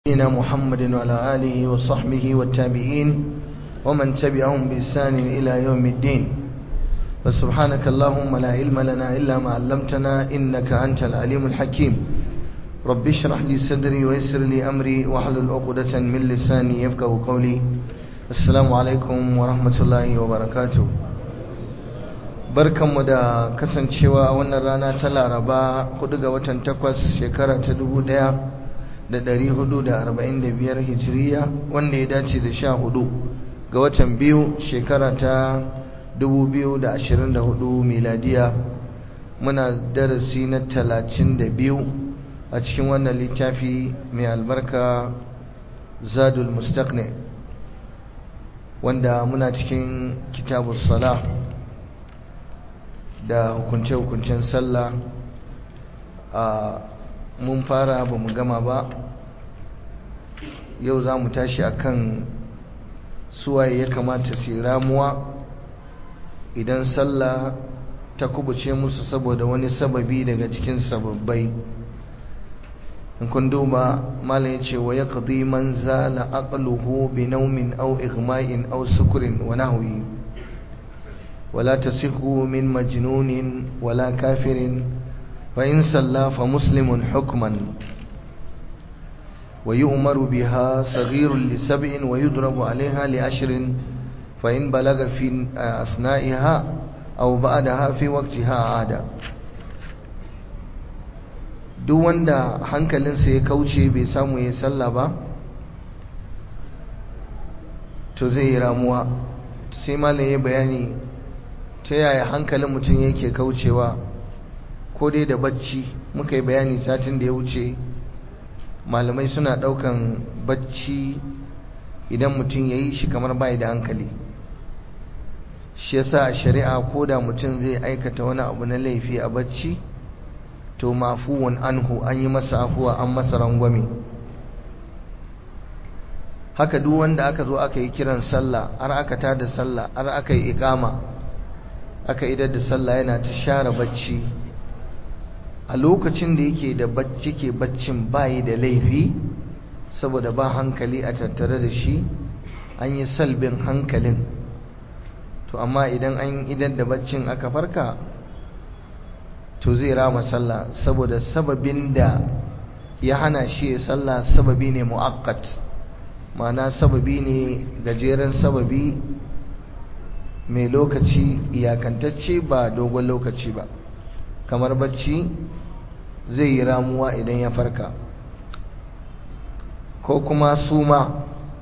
نبينا محمد وعلى آله وصحبه والتابعين ومن تبعهم بإحسان إلى يوم الدين فسبحانك اللهم لا علم لنا إلا ما علمتنا إنك أنت العليم الحكيم رب اشرح لي صدري ويسر لي أمري واحلل عقدة من لساني يفقه قولي السلام عليكم ورحمة الله وبركاته barkanmu da kasancewa wannan rana ta laraba 4 ga watan 8 shekara ta 1445 hijiriya wanda ya dace da 14 ga watan biyu shekara ta 2024 miladiya muna darasi na 32 a cikin wannan littafi mai albarka zadul mustaqni wanda muna cikin kitabus salah da hukunce-hukuncen sallah a mun fara ba mu gama ba yau za mu tashi akan suwaye ya kamata su ramuwa idan sallah ta kubuce musu saboda wani sababi daga cikin sababbai in kun duba malam ya ce wa ya qadi man zala aqluhu bi nawmin aw igma'in aw sukrin wa nahwi ولا تصح من مجنون ولا كافر فإن صلى فمسلم حكما ويؤمر بها صغير لسبع ويضرب عليها لعشر فإن بلغ في أثنائها أو بعدها في وقتها عادة duk wanda hankalinsa ya kauce bai samu ya sallah ba to zai yi ramuwa sai malam ya bayani ta yaya hankalin mutum yake kaucewa ko dai da bacci muka yi bayani satin da ya wuce malamai suna daukan bacci idan mutum ya yi shi kamar bai da hankali shi yasa a shari'a ko da mutum zai aikata wani abu na laifi a bacci to mafuwan anhu an yi masa afuwa an masa rangwame haka duk wanda aka zo aka yi kiran sallah har aka tada sallah har aka yi ikama aka idar da sallah yana ta share bacci a lokacin da yake da bacci ke baccin bayi da laifi saboda ba hankali a tattare da shi an yi salbin hankalin to amma idan an idar da baccin aka farka to zai rama sallah saboda sababin da ya hana shi ya sallah sababi ne mu'akkat ma'ana sababi ne gajeren sababi mai lokaci iyakantacce ba dogon lokaci ba kamar bacci zai yi ramuwa idan ya farka ko kuma suma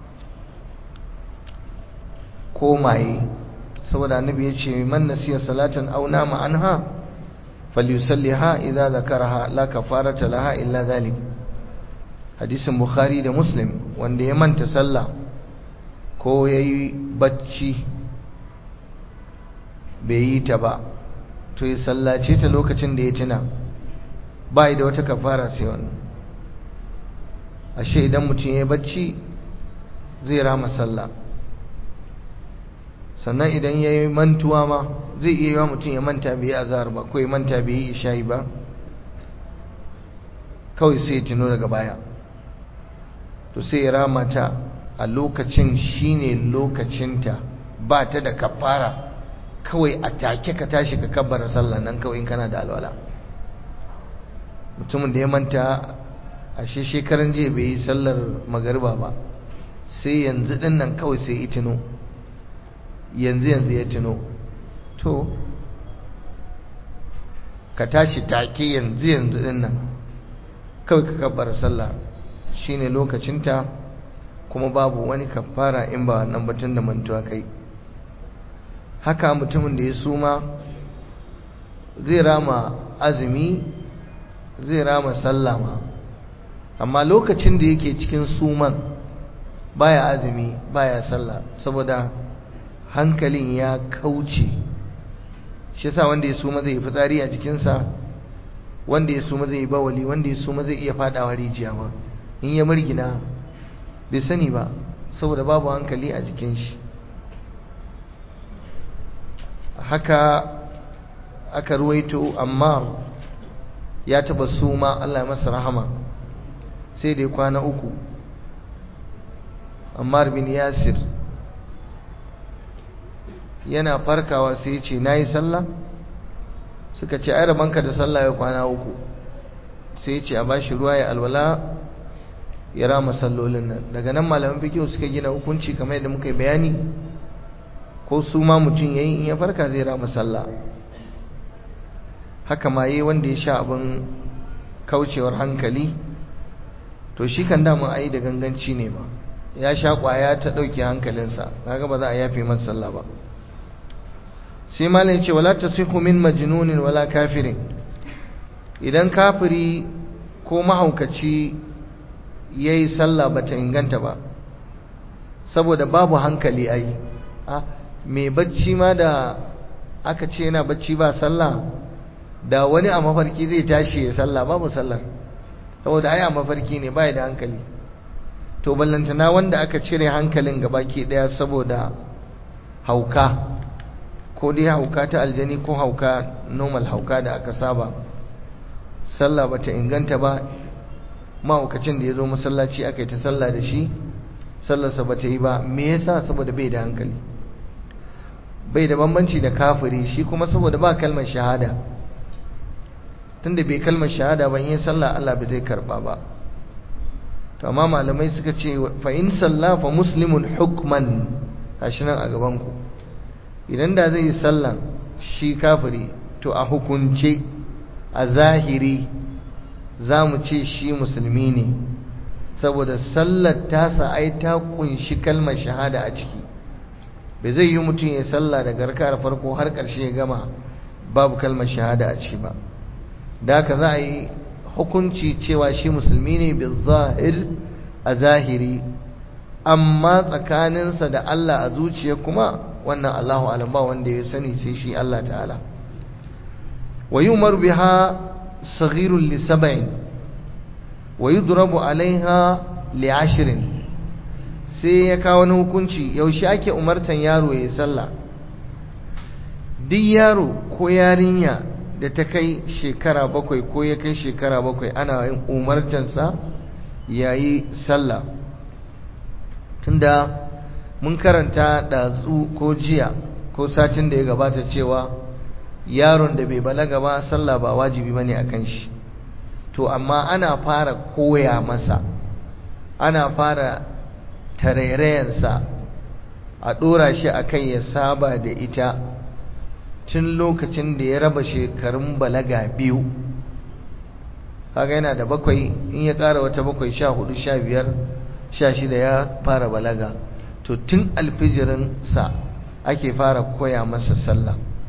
ko maye saboda annabi ya ce man nasiya salatan aw nama anha falyusalliha idza zakaraha la kafarata laha illa zalik hadisin bukhari da muslim wanda ya manta sallah ko yayi bacci bai yi ta ba to ya sallace ta lokacin da ya tuna ba da wata kafara sai wannan ashe idan mutum ya bacci zai rama sallah sannan idan ya yi mantuwa ma zai iya yi wa mutum ya manta bai yi azahar ba ko ya manta bai yi ishayi ba kawai sai ya tuno daga baya to sai ya rama ta a lokacin shine lokacinta ba ta da kafara kawai a take ka tashi ka kabbara sallah nan kawai in kana da alwala mutumin da ya manta a shekaran jiya bai yi sallar magariba ba sai yanzu din nan kawai sai ya tuno yanzu yanzu ya tuno to ka tashi take yanzu yanzu din nan kawai ka kabbara sallah shine lokacinta kuma babu wani kafara in ba wannan batun da mantuwa kai haka mutumin da ya suma zai rama azumi zai rama sallama amma lokacin da yake cikin suman baya azumi baya sallah saboda hankalin ya kauce shi yasa wanda ya suma zai yi fitsari a jikinsa wanda ya suma zai yi bawali wanda ya suma zai iya fadawa rijiya ma in ya murgina bai sani ba saboda babu hankali a jikin shi haka aka ruwaito amma ya taba suma Allah ya masa rahama sai da kwana uku ammar bin yasir yana farkawa sai ya ce na yi sallah suka ce ai rabanka da sallah ya kwana uku sai ya ce a bashi ruwa ya alwala ya rama sallolin nan daga nan malaman fikihu suka gina hukunci kamar yadda muka yi bayani ko su ma mutum yayi in ya farka zai rama sallah haka ma yi wanda ya sha abin kaucewar hankali to shi kan damun ayi da ganganci ne ma ya sha kwaya ta ɗauke hankalinsa kaga ba za a yafe masa sallah ba sai malin ce wala tasihu min majnunin wala kafirin idan kafiri ko mahaukaci yayi sallah bata inganta ba saboda babu hankali ai ah me bacci ma da aka ce yana bacci ba sallah da wani a mafarki zai tashi ya sallah babu sallar saboda ai a mafarki ne bai da hankali to ballantana wanda aka cire hankalin gabaki daya saboda hauka ko dai hauka ta aljani ko hauka normal hauka da aka saba sallah bata inganta ba mahaukacin da ya zo masallaci aka yi ta sallah da shi sallarsa bata yi ba me yasa saboda bai da hankali bai da bambanci da kafiri shi kuma saboda ba kalmar shahada tunda bai kalmar shahada ba in yi sallah Allah bai zai karba ba to amma malamai suka ce fa in salla fa muslimun hukman gashi nan a gaban ku idan da zai yi sallah shi kafiri to a hukunce a zahiri za mu ce shi musulmi ne saboda sallar tasa ai ta kunshi kalmar shahada a ciki bai zai yi mutum ya sallah da garkar farko har ƙarshe ya gama babu kalmar shahada a ciki ba da haka za a yi hukunci cewa shi musulmi ne bil zahir a zahiri amma tsakaninsa da Allah a zuciya kuma wannan Allahu alam ba wanda ya sani sai shi Allah ta'ala wa yumar biha saghirun li sab'in wa yudrabu alaiha li ashrin sai ya kawo wani hukunci yaushe ake umartan yaro ya sallah duk yaro ko yarinya da ta kai shekara bakwai ko ya kai shekara bakwai ana yin umartansa ya yi sallah tunda mun karanta ɗazu ko jiya ko satin da ya gabata cewa yaron da bai balaga ba sallah ba wajibi bane a kan shi to amma ana fara koya masa ana fara tarairayensa a ɗora shi a kai ya saba da ita tun lokacin da ya raba shekarun balaga biyu kaga yana da bakwai in ya ƙara wata bakwai sha hudu sha biyar sha shida ya fara balaga to tun alfijirinsa ake fara koya masa sallah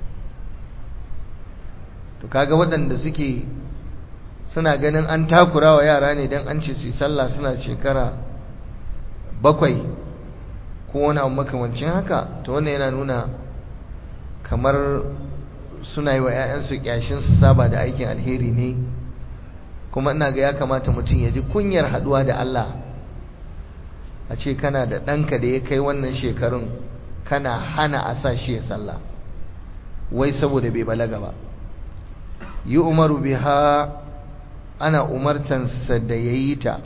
to kaga waɗanda suke suna ganin an takura wa yara ne don an ce su sallah suna shekara bakwai ko wani abu makamancin haka to wannan yana nuna kamar suna yi wa 'ya'yansu kyashin su saba da aikin alheri ne kuma ina ga ya kamata mutum ya ji kunyar haduwa da Allah a ce kana da ɗanka da ya kai wannan shekarun kana hana a sa shi ya sallah wai saboda bai balaga ba yi umaru biha ana umartansa da ya yi ta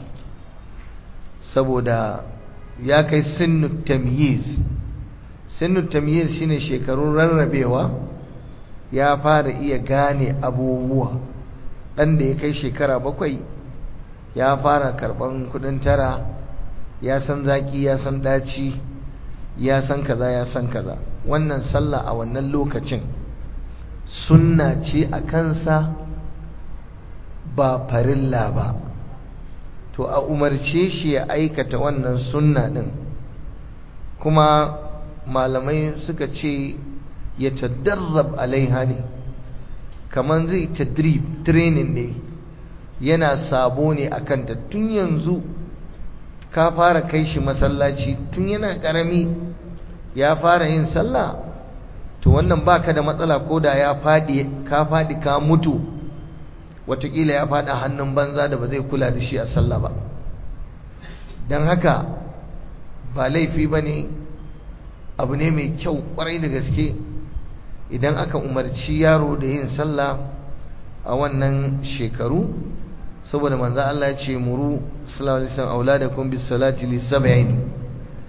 saboda ya kai sinnu tamyiz sinnu tamyiz shine shekarun rarrabewa ya fara iya gane abubuwa dan da ya kai shekara bakwai ya fara karban kudin tara ya san zaki ya san daci ya san kaza ya san kaza wannan sallah a wannan lokacin sunna ce a kansa ba farilla ba to a umarce shi ya aikata wannan sunna din kuma malamai suka ce ya tadarrab alaiha ne kamar zai tadrib training ne yana sabo ne a kanta tun yanzu ka fara kai shi masallaci tun yana karami ya fara yin sallah to wannan baka da matsala ko da ya faɗi ka faɗi ka mutu watakila ya faɗa hannun banza da ba zai kula da shi a sallah ba don haka ba laifi ba ne abu ne mai kyau kwarai da gaske idan aka umarci yaro da yin sallah a wannan shekaru saboda manzo Allah ya ce muru sallallahu alaihi wasallam auladakum bis salati li sab'in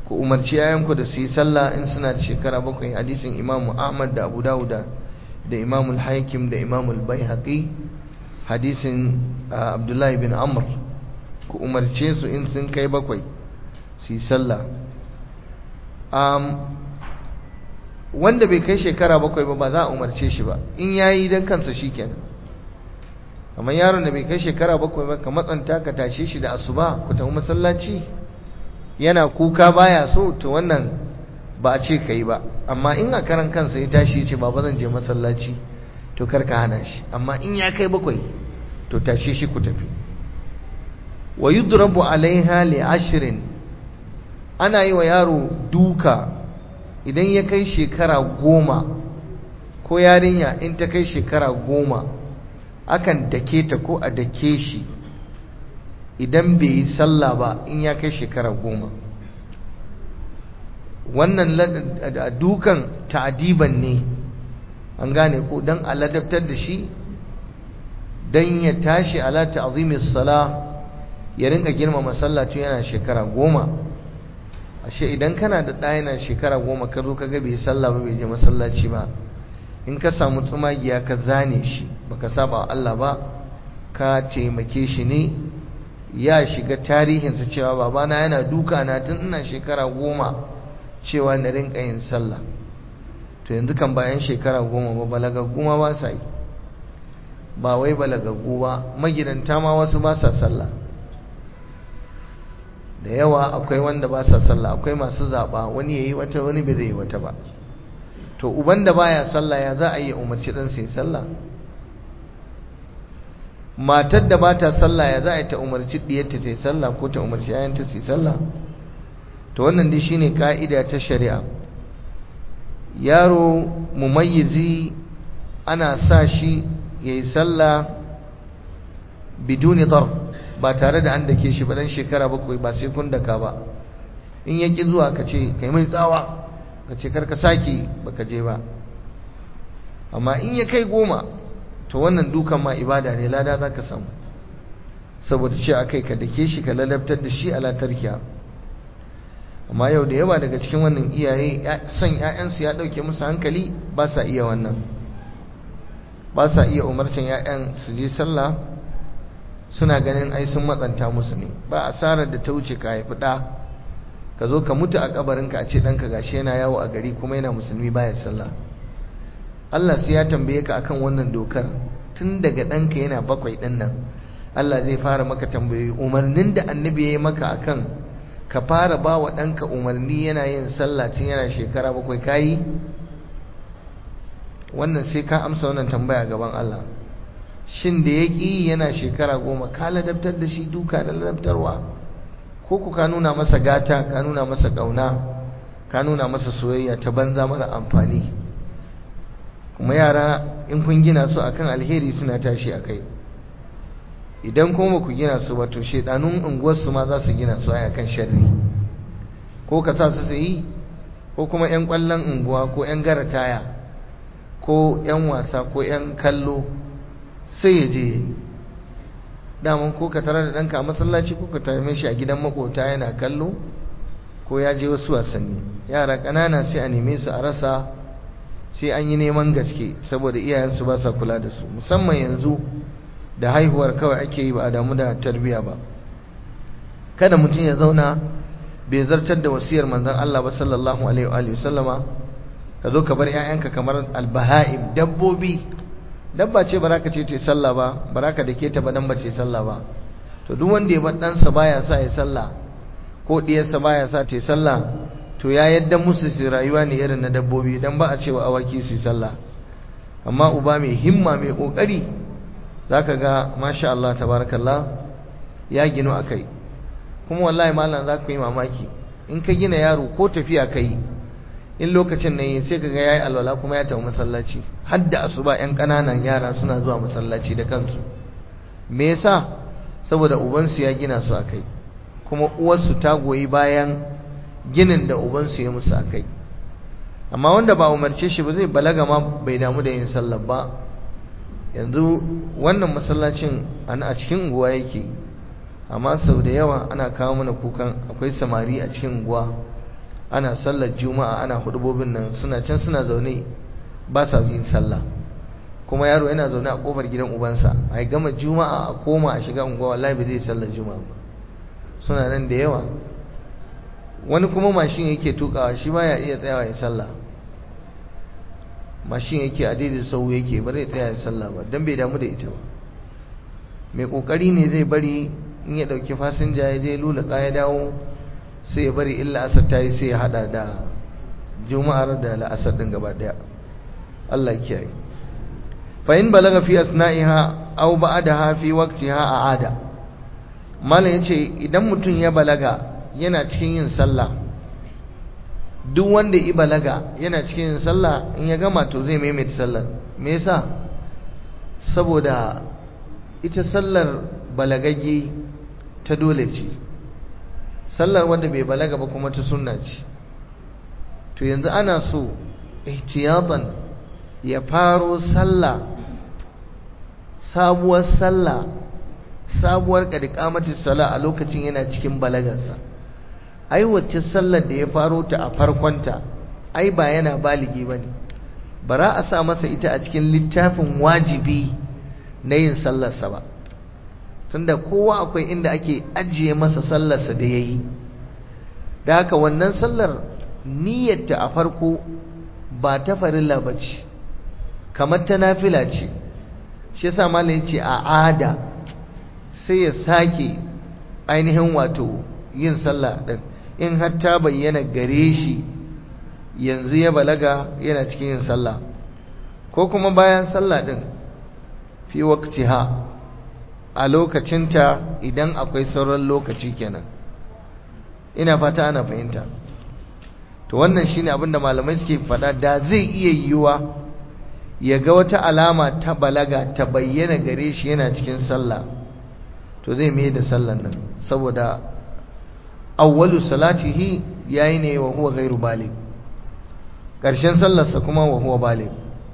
ku umarci yayanku da su yi sallah in suna da shekara bakwai hadisin imamu ahmad da abu dawuda da imamu al-hakim da imamu al-baihaqi hadisin abdullahi bin amr ku umarce su in sun kai bakwai su yi sallah wanda bai kai shekara bakwai ba ba za a umarce shi ba in yayi dan kansa shikenan amma yaron da bai kai shekara bakwai ba ka matsanta ka tashe shi da asuba ku tafi masallaci yana kuka baya so to wannan ba a ce kai ba amma in a karan kansa ya tashi ya ce baba zan je masallaci to kar ka hana shi amma in ya kai bakwai to tashe shi ku tafi wa yudrabu alaiha li ashrin ana yi wa yaro duka idan ya kai shekara goma ko yarinya in ta kai shekara goma akan dake ta ko a dake shi idan bai yi sallah ba in ya kai shekara goma wannan dukan ta'adiban ne an gane ko don aladabtar da shi don ya tashi ala ta'azimis sala ya rinka girmama sallah tun yana shekara goma ashe idan kana da ɗaya yana shekara goma ka zo ka ga bai sallah ba bai je masallaci ba in ka samu tsumagiya ka zane shi baka saba Allah ba ka taimake shi ne ya shiga tarihinsa cewa babana yana duka na tun ina shekara goma cewa na rinka yin sallah to yanzu kan bayan shekara goma ba balagaggu ma ba sa yi ba wai balagaggu ba magidanta ma wasu ba sa sallah da yawa akwai wanda ba sa sallah akwai masu zaɓa wani ya yi wata wani bai zai yi wata ba to uban da baya sallah ya za a yi umarci ɗan sai sallah matar da ba ta sallah ya za a yi ta umarci ɗiyarta ta yi sallah ko ta umarci yayanta su yi sallah to wannan dai shine ka'ida ta shari'a yaro mumayyizi ana sa shi ya yi sallah biduni dar ba tare da an dake shi ba dan shekara bakwai ba sai kun daka ba in ya ki zuwa ka ce kai mai tsawa ka ce karka sake baka je ba amma in ya kai goma to wannan dukan ma ibada ne lada za ka samu saboda ce akai ka dake shi ka lalabtar da shi ala tarkiya amma yau da yawa daga cikin wannan iyaye son ƴaƴansu ya ɗauke musu hankali ba sa iya wannan ba sa iya umarcin ƴaƴan su je sallah suna ganin ai sun matsanta musu ne ba asarar da ta wuce ka haifi ɗa ka zo ka mutu a kabarinka a ce ɗanka gashi yana yawo a gari kuma yana musulmi baya sallah Allah sai ya tambaye ka akan wannan dokar tun daga ɗanka yana bakwai ɗin nan Allah zai fara maka tambayoyi umarnin da annabi ya yi maka akan ka fara ba wa ɗanka umarni yana yin sallah tun yana shekara bakwai kayi wannan sai ka amsa wannan tambaya gaban Allah shin da ya ƙi yana shekara goma ka ladabtar da shi duka da ladabtarwa ko ku ka nuna masa gata ka nuna masa ƙauna ka nuna masa soyayya ta banza mara amfani kuma yara in kun gina su akan alheri suna tashi a kai idan kuma ku gina su ba to shedanun unguwarsu ma za su gina su a kan sharri ko ka sa su yi ko kuma 'yan kwallon unguwa ko 'yan gara taya ko 'yan wasa ko 'yan kallo sai ya je daman ko ka tare da ɗanka a masallaci ko ka tare shi a gidan makota yana kallo ko ya je wasu wasanni yara ƙanana sai a neme su a rasa sai an yi neman gaske saboda iyayensu ba sa kula da su musamman yanzu da haihuwar kawai ake yi ba a damu da tarbiya ba kada mutum ya zauna bai zartar da wasiyar manzon Allah ba sallallahu alaihi wa sallama ka zo ka bar ƴaƴanka kamar albaha'im dabbobi dabba ce ba ka ce ta sallah ba ba ka dake ta ba dan ba ce sallah ba to duk wanda ya bar ɗansa baya sa ya sallah ko ɗiyarsa baya sa ta sallah to ya yadda musu su rayuwa ne irin na dabbobi dan ba a cewa awaki su sallah amma uba mai himma mai kokari zaka ga masha Allah tabarakallah ya ginu akai kuma wallahi malam za ku yi mamaki in ka gina yaro ko tafiya kai in lokacin nan yi sai kaga yayi alwala kuma ya tafi masallaci har da asuba yan kananan yara suna zuwa masallaci da kansu me yasa saboda ubansu ya gina su akai kuma uwarsu ta goyi bayan ginin da ubansu ya musu akai amma wanda ba umarce shi ba zai balaga ma bai damu da yin sallah ba yanzu wannan masallacin a cikin unguwa yake amma sau da yawa ana kawo mana kukan akwai samari a cikin unguwa ana sallar juma'a ana hudubobin nan suna can suna zaune ba sa yin sallah kuma yaro yana zaune a kofar gidan ubansa a gama juma'a a koma a shiga unguwa wallahi bai zai sallar juma'a ba suna nan da yawa wani kuma mashin yake tukawa shi baya iya tsayawa ya sallah mashin yake a daidai sau yake ba zai tsaya ya sallah ba don bai damu da ita ba mai kokari ne zai bari in ya dauki fasinja ya je lulaka ya dawo sai ya bari illa asar ta yi sai ya hada da juma'ar da la'asar din gaba daya Allah ya kiyaye fa in balaga fi asna'iha aw ba'daha fi waqtiha a'ada mallan yace idan mutum ya balaga yana cikin yin sallah duk wanda ya balaga yana cikin yin sallah in ya gama to zai maimaita sallar me yasa saboda ita sallar balagagge ta dole ce sallar wanda bai balaga ba kuma ta sunna ce to yanzu ana so ihtiyatan ya faro sallah sabuwar sallah sabuwar kadikamati sala a lokacin yana cikin balagarsa ai wacce sallar da ya faro ta a farkonta ai ba yana baligi bane bara a sa masa ita a cikin littafin wajibi na yin sallarsa ba tunda kowa akwai inda ake ajiye masa sallarsa da yayi da haka wannan sallar niyyarta a farko ba ta farilla bace kamar ta nafila ce shi yasa malamin ce a ada sai ya sake ainihin wato yin sallah din in har ta bayyana gare shi yanzu ya balaga yana cikin yin sallah ko kuma bayan sallah din fi waqtiha a lokacinta idan akwai sauran lokaci kenan ina fata ana fahimta to wannan shine abin da malamai suke faɗa da zai iya yiwuwa ya ga wata alama ta balaga ta bayyana gare shi yana cikin sallah to zai mai da sallan nan saboda awwalu salatihi yayi ne wa huwa ghairu baligh karshen sallarsa kuma wa huwa baligh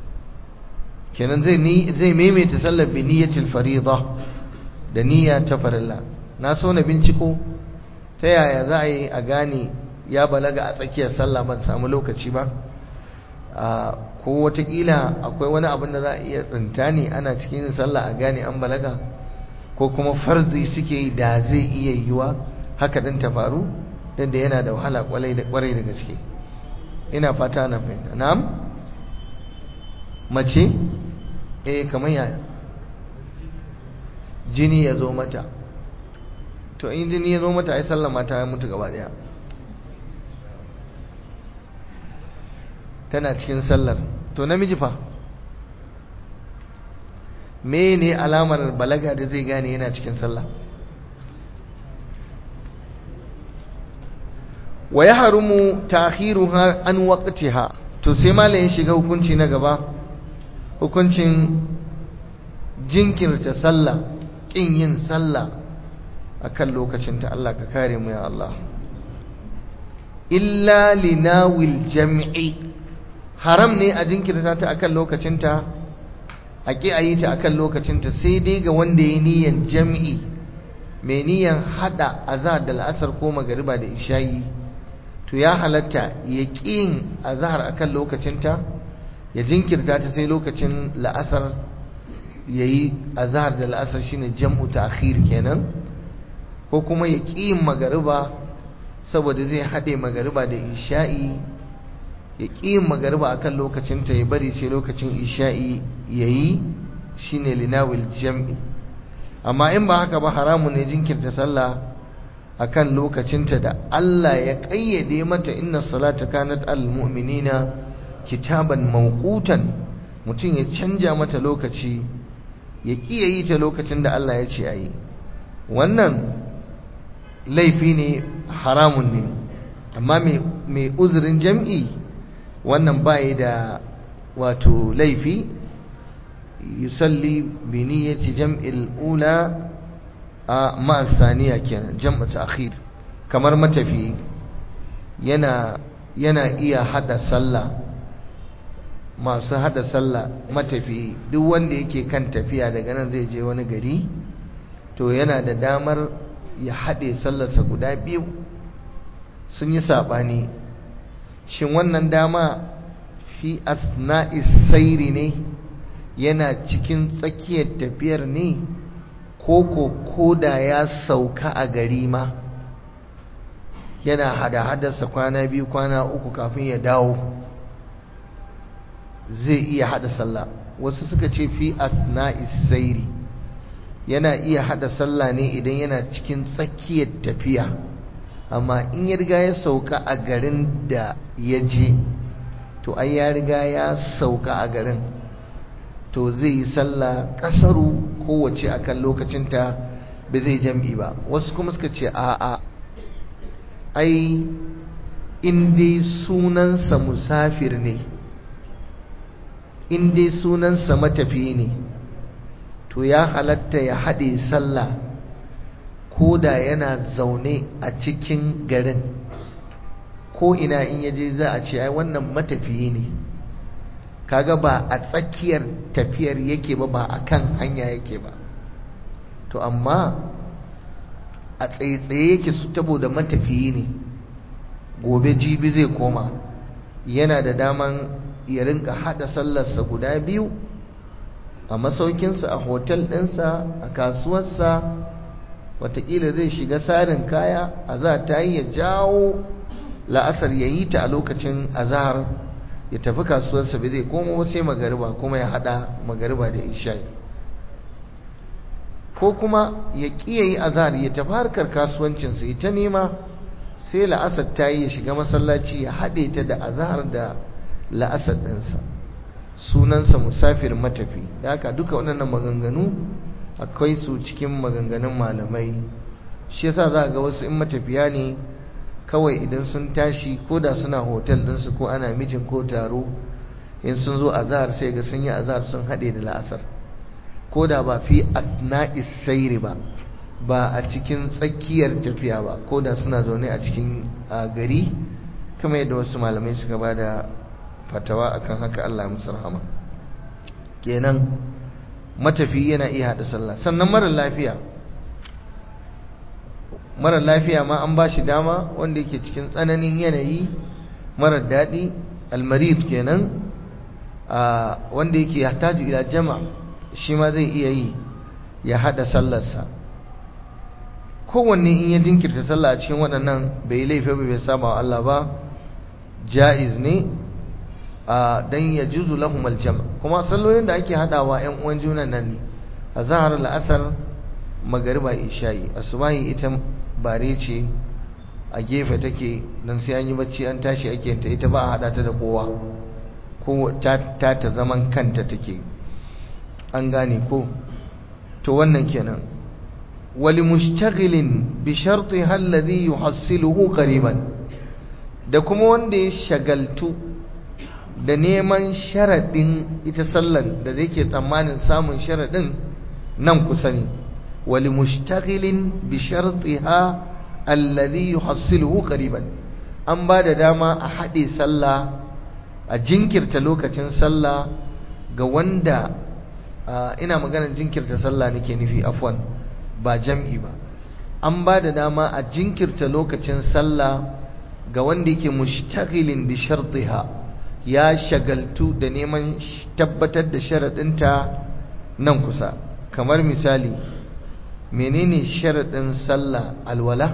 kenan zai ni zai maimaita sallar bi niyyatil fariḍa da niyya ta farilla na so na binciko ta yaya za a yi a gane ya balaga a tsakiyar sallah ban samu lokaci ba ko watakila akwai wani abin da za a iya tsinta ne ana cikin sallah a gane an balaga ko kuma farzi suke yi da zai iya yiwa haka din ta faru don da yana da wahala kwarai da gaske ina fata na fahimta na'am mace eh kamar yaya jini ya zo mata to in jini ya zo mata ai sallah mata ya mutu gaba daya tana cikin sallar to namiji fa ne alamar balaga da zai gane yana cikin sallah wa ya harumu ta'khiruha an waqtiha to sai malamin shiga hukunci na gaba hukuncin jinkirta sallah kin yin sallah akan lokacinta Allah ka kare mu ya Allah illa linawil jam'i haram ne a jinkirta ta akan lokacinta a ƙi a yi ta akan lokacinta sai dai ga wanda ya niyan jam'i mai niyan hada azhar da la'asar ko magariba da ishayi to ya halatta ya ƙin azhar akan lokacinta ya jinkirta ta sai lokacin la'asar ya yi azhar da la'asar shine jam'u ta'khir kenan ko kuma ya ƙin magariba saboda zai haɗe magariba da isha'i ya ƙi magariba a kan lokacinta ya bari sai lokacin isha'i ya yi shi ne linawil jam'i amma in ba haka ba haramun ne jinkirta sallah a kan lokacinta da Allah ya ƙayyade mata inna salata kanat al-mu'minina kitaban mawqutan mutum ya canja mata lokaci ya ƙi ya yi ta lokacin da Allah ya ce a yi wannan laifi ne haramun ne amma mai uzurin jam'i wannan bayi da wato laifi yusalli bi niyyati jam'il ula a ma'asaniya kenan jam'u ta'khir kamar matafi yana yana iya hada sallah masu hada sallah matafi duk wanda yake kan tafiya daga nan zai je wani gari to yana da damar ya haɗe sallarsa guda biyu sun yi saɓani shin wannan dama fi asna'is sairi ne yana cikin tsakiyar tafiyar ne ko ko koda ya sauka a gari ma yana hada-hadarsa kwana biyu kwana uku kafin ya dawo zai iya hada sallah wasu suka ce fi asna'is sairi yana iya hada sallah ne idan yana cikin tsakiyar tafiya amma in ya riga ya sauka a garin da ya je to ai ya riga ya sauka a garin to zai yi sallah kasaru kowace akan lokacinta ba zai jam'i ba wasu kuma suka ce a'a ai in dai sunansa musafir ne in dai sunansa matafiyi ne to ya halatta ya haɗe sallah ko da yana zaune a cikin garin ko ina in yaje za a ce ai wannan matafiyi ne kaga ba a tsakiyar tafiyar yake ba ba a kan hanya yake ba to amma a tsaye-tsaye yake su da matafiyi ne gobe jibi zai koma yana da daman ya rinka hada sallarsa guda biyu a masaukinsa a hotel ɗinsa a kasuwarsa watakila zai shiga sarin kaya a za ta yi ya jawo la'asar ya yi ta a lokacin azahar ya tafi kasuwarsa bai zai koma sai magariba kuma ya hada magariba da isha'i ko kuma ya ƙiya yi azahar ya tafi harkar kasuwancinsa ita nema sai la'asar ta yi ya shiga masallaci ya haɗe ta da azahar da la'asar ɗinsa sunansa musafir matafi da haka duka waɗannan maganganu akwai su cikin maganganun malamai shi yasa za ga wasu in matafiya ne kawai idan sun tashi ko da suna hotel ɗinsu ko ana mijin ko taro in sun zo azahar sai ga sun yi azahar sun haɗe da la'asar ko da ba fi asna'is sairi ba ba a cikin tsakiyar tafiya ba ko da suna zaune a cikin gari kamar yadda wasu malamai suka ba da fatawa akan haka Allah musu rahama kenan matafi yana iya haɗa sallah sannan mara lafiya mara lafiya ma an ba shi dama wanda yake cikin tsananin yanayi mara daɗi almarid kenan wanda yake yahtaju ila jama shi ma zai iya yi ya haɗa sallarsa kowanne in ya jinkirta sallah a cikin waɗannan bai laifi ba bai saba wa Allah ba ja'iz ne dan ya juzu lahum aljam kuma sallolin da ake hadawa ƴan uwan juna nan ne azhar al'asr magariba isha'i asubahi ita bare ce a gefe take dan sai an yi bacci an tashi ake ta ita ba a hada ta da kowa ko ta ta ta zaman kanta take an gane ko to wannan kenan wali mushtaghilin bi shartiha alladhi yuhassiluhu qariban da kuma wanda ya shagaltu da neman sharaɗin ita sallan da zai ke tsammanin samun sharaɗin nan kusa ne wali mushtaghilin bi shartiha alladhi yuhassiluhu qariban an ba da dama a haɗe sallah a jinkirta lokacin sallah ga wanda ina maganar jinkirta sallah nake nufi afwan ba jam'i ba an ba da dama a jinkirta lokacin sallah ga wanda yake mushtaghilin bi shartiha ya shagaltu da neman tabbatar da sharaɗinta nan kusa kamar misali menene sharaɗin sallah alwala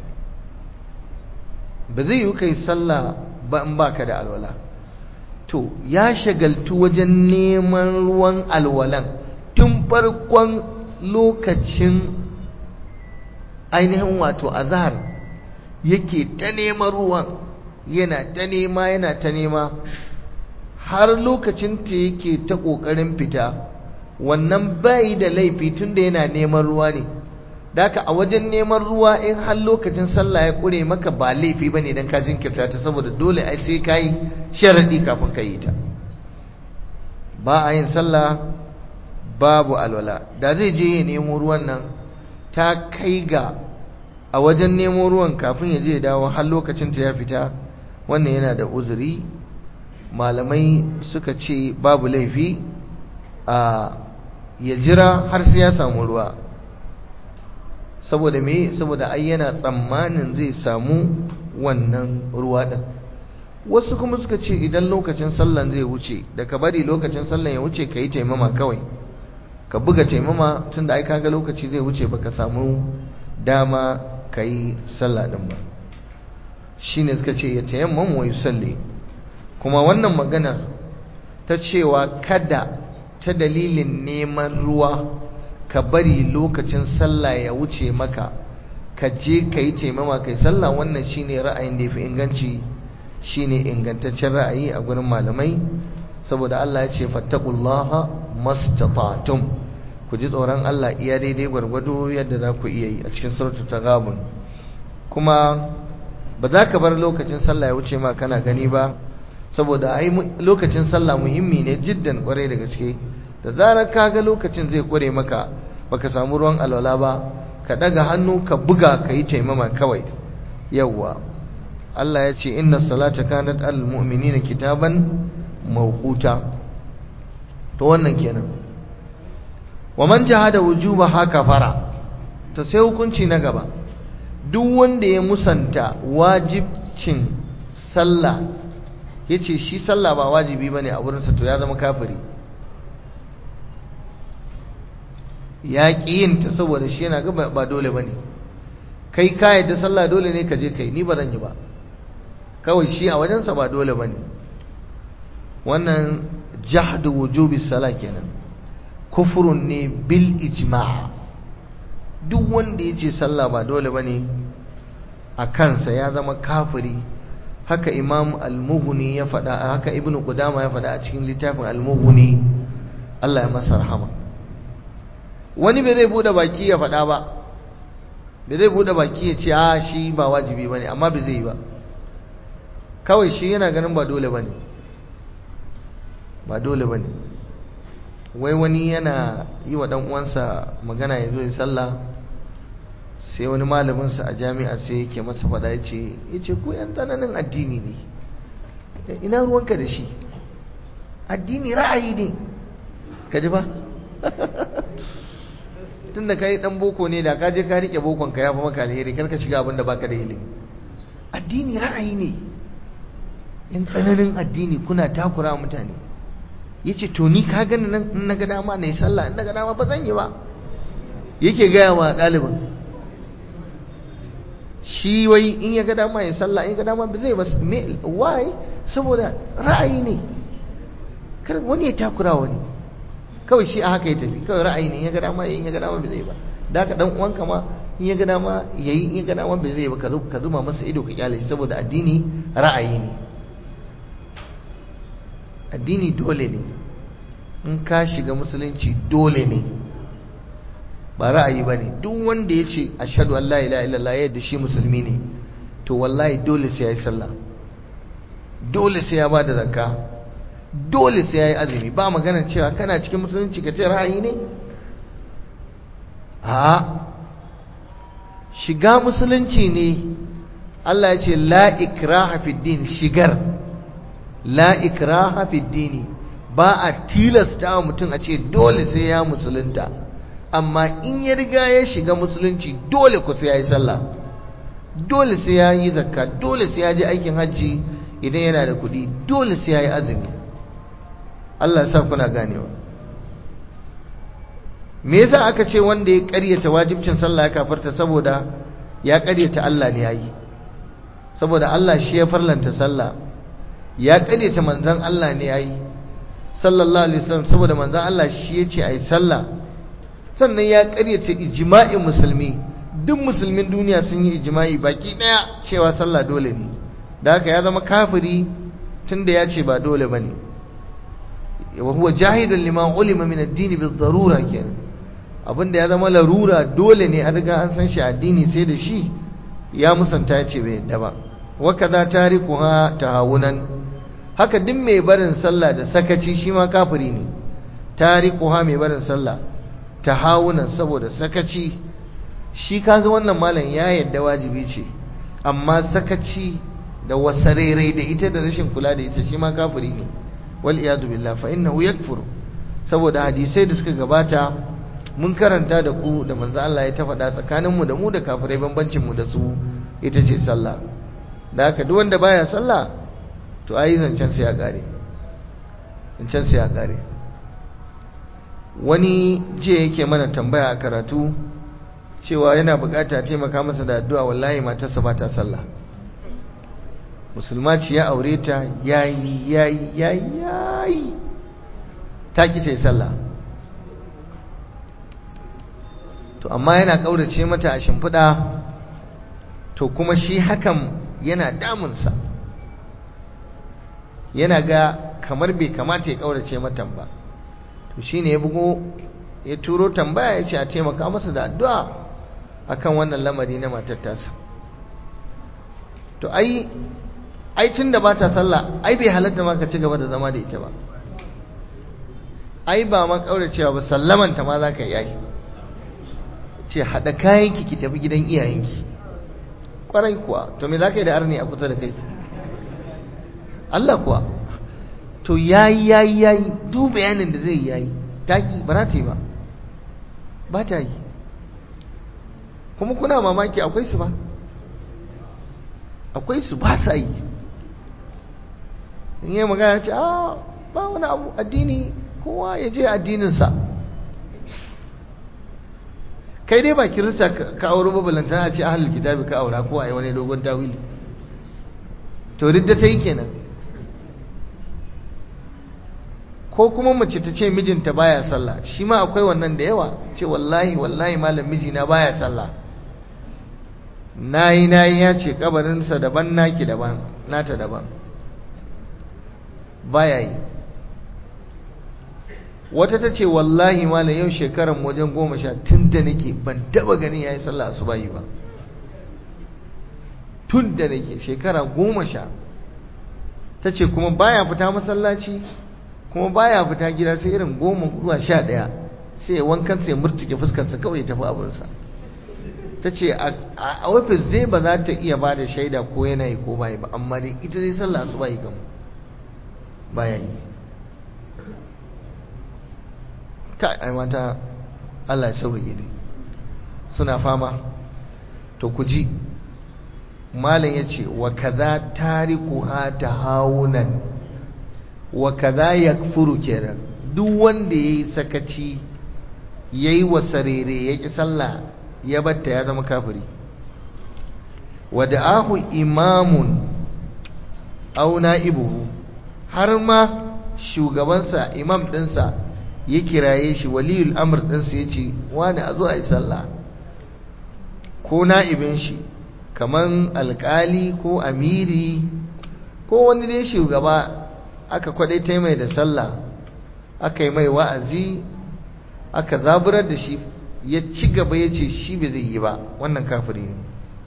ba zai yi kai sallah ba in baka da alwala to ya shagaltu wajen neman ruwan alwalan tun farkon lokacin ainihin wato azhar yake ta neman ruwan yana ta nema yana ta nema har lokacin ta yake ta ƙoƙarin fita wannan bai da laifi tunda yana neman ruwa ne daka a wajen neman ruwa in har lokacin sallah ya ƙure maka ba laifi bane dan ka jinkirta ta saboda dole ai sai kai sharadi kafin ka yi ta ba a yin sallah babu alwala da zai je ya nemo ruwan nan ta kai ga a wajen nemo ruwan kafin ya je ya dawo har lokacin ta ya fita wannan yana da uzuri malamai suka ce babu laifi a ya jira har sai ya samu ruwa saboda me saboda ai yana tsammanin zai samu wannan ruwa din wasu kuma suka ce idan lokacin sallan zai wuce da ka bari lokacin sallan ya wuce ka yi taimama kawai ka buga taimama tun da ai kaga lokaci zai wuce baka samu dama ka yi sallah din ba shine suka ce ya tayammam wa yusalli kuma wannan maganar ta cewa kada ta dalilin neman ruwa ka bari lokacin sallah ya wuce maka ka je ka yi taimama kai sallah wannan shine ra'ayin da ya fi inganci shine ingantaccen ra'ayi a gurin malamai saboda Allah ya ce fattaqullaha mastata'tum ku ji tsoron Allah iya daidai gwargwado yadda za ku iya yi a cikin suratul taghabun kuma ba za ka bar lokacin sallah ya wuce ma kana gani ba saboda ai lokacin sallah muhimmi ne jiddan kwarai da gaske da zarar ka ga lokacin zai kware maka baka samu ruwan alwala ba ka daga hannu ka buga ka yi taimama kawai yawwa Allah ya ce inna salata kanat al mu'minina kitaban mawquta to wannan kenan wa man jahada wujuba haka fara to sai hukunci na gaba duk wanda ya musanta wajibcin sallah yace shi sallah ba wajibi bane a wurinsa to ya zama kafiri ya ƙiyinta saboda shi yana ga ba dole bane kai ka yadda sallah dole ne ka je kai ni ba zan yi ba kawai shi a wajensa ba dole bane wannan jahdu wujubi sala kenan kufurun ne bil ijma' duk wanda yace sallah ba dole bane a kansa ya zama kafiri haka imam al-mughni ya faɗa haka ibnu qudama ya faɗa a cikin littafin al-mughni Allah ya masa rahama wani bai zai bude baki ya faɗa ba bai zai bude baki ya ce a shi ba wajibi bane amma bai zai yi ba kawai shi yana ganin ba dole bane ba dole bane wai wani yana yi wa dan uwansa magana ya zo ya sallah sai wani malaminsa a jami'a sai yake masa fada ya ce ya ce ku yan tsananin addini ne ina ruwanka da shi addini ra'ayi ne ka ji ba tun da ka yi ɗan boko ne da ka je ka riƙe bokon ka ya fi maka alheri kar ka shiga abin da baka da ilimi addini ra'ayi ne yan tsananin addini kuna takura mutane ya ce to ni ka gani nan in na ga dama na yi sallah in na ga dama ba zan yi ba yake gaya wa ɗalibin shi wai in ya ga dama ya sallah in ya ga dama ba zai ba me why saboda ra'ayi ne kar wani ya takura wani kawai shi a haka ya tafi kawai ra'ayi ne in ya ga dama in ya ga dama ba zai ba da haka dan uwanka ma in ya ga dama yayi in ya ga dama ba zai ba ka zuma masa ido ka kyale shi saboda addini ra'ayi ne addini dole ne in ka shiga musulunci dole ne ba ra'ayi ba ne duk wanda ya ce ashadu an la ilaha illallah yadda shi musulmi ne to wallahi dole sai ya yi sallah dole sai ya ba da zakka dole sai ya yi azumi ba magana cewa kana cikin musulunci ka ce ra'ayi ne a shiga musulunci ne Allah ya ce la ikraha fid din shigar la ikraha fid dini ba a tilasta mutum a ce dole sai ya musulunta amma in ya riga ya shiga musulunci dole ku sai ya yi sallah dole sai ya yi zakka dole sai ya je aikin hajji idan yana da kuɗi dole sai ya yi azumi Allah ya sa kuna ganewa me yasa aka ce wanda ya ƙaryata wajibcin sallah ya kafarta saboda ya ƙaryata Allah ne yayi saboda Allah shi ya farlanta sallah ya ƙaryata manzon Allah ne yayi sallallahu alaihi wasallam saboda manzon Allah shi ya ce ayi sallah sannan ya karyata ijma'in musulmi duk musulmin duniya sun yi ijma'i baki daya cewa sallah dole ne da haka ya zama kafiri tunda ya ce ba dole bane wa huwa jahidun lima ulima min ad-din bi darura kenan abinda ya zama larura dole ne an riga an san shi addini sai da shi ya musanta ya ce bai yadda ba wa kaza tarikuha tahawunan haka duk mai barin sallah da sakaci shi ma kafiri ne tarikuha mai barin sallah tahawunan saboda sakaci shi kaga wannan malam ya yadda wajibi ce amma sakaci da wasarerai da ita da rashin kula da ita shi ma kafiri ne wal iyadu billah fa innahu yakfur saboda hadisai da suka gabata mun karanta da ku da manzo Allah ya ta faɗa tsakanin mu da mu da kafirai bambancin mu da su ita ce sallah da haka duk wanda baya sallah to ai zancen sai ya kare zancen sai ya kare wani je yake mana tambaya a karatu cewa yana bukata taimaka masa da addu'a wallahi matarsa ba ta sallah musulma ce ya aure ta yayi yayi yayi yayi ta ki sai sallah to amma yana kaurace mata a shimfiɗa to kuma shi hakan yana damunsa yana ga kamar bai kamata ya kaurace mata ba to shine ya bugo ya turo tambaya ya ce a taimaka masa da addu'a akan wannan lamari na matar tasa to ai ai tun da ba ta sallah ai bai halatta ma ka ci gaba da zama da ita ba ai ba ma kauracewa ba sallamanta ma za ka yi ce haɗa kayanki ki tafi gidan iyayenki ƙwarai kuwa to me za ka yi da arni a kusa da kai Allah kuwa to yayi yayi yayi duk bayanin da zai yayi taki ba za ta yi ba ba ta yi kuma kuna mamaki akwai su ba akwai su ba sa yi in yi magana ce a ba wani abu addini kowa ya je addininsa kai dai ba kirista ka auro babalanta a ce ahalul kitabi ka aura ko a yi wani dogon tawili to ridda ta yi kenan ko kuma mace ta ce mijinta baya sallah shi ma akwai wannan da yawa ce wallahi wallahi malam mijina baya sallah nayi nayi ya ce kabarinsa daban naki daban nata daban baya yi wata ta ce wallahi malam yau shekaran wajen goma sha tun da nake ban taba ganin ya yi sallah asubahi ba tun da nake shekara goma sha ta ce kuma baya fita masallaci kuma baya fita gida sai irin goma zuwa sha ɗaya sai wankan sai murtuke fuskarsa kawai ya tafi abinsa ta ce a ofis zai ba za ta iya ba da shaida ko yana yi ko bayi ba amma dai ita zai sallah su bayi gamu baya yi kai ai mata Allah ya sauke ne suna fama to ku ji malam yace wa kaza tarikuha tahawunan wa kaza yakfuru kenan duk wanda yayi sakaci yayi wasarere yaki sallah ya batta ya zama kafiri wada'ahu imamun aw na'ibuhu har ma shugabansa imam dinsa ya kiraye shi waliyul amr dinsa yace wani a zo a yi sallah ko na'ibin shi kaman alkali ko amiri ko wani dai shugaba aka kwadaita mai da sallah aka yi mai wa'azi aka zaburar da shi ya ci gaba ya ce shi bai zai yi ba wannan kafiri ne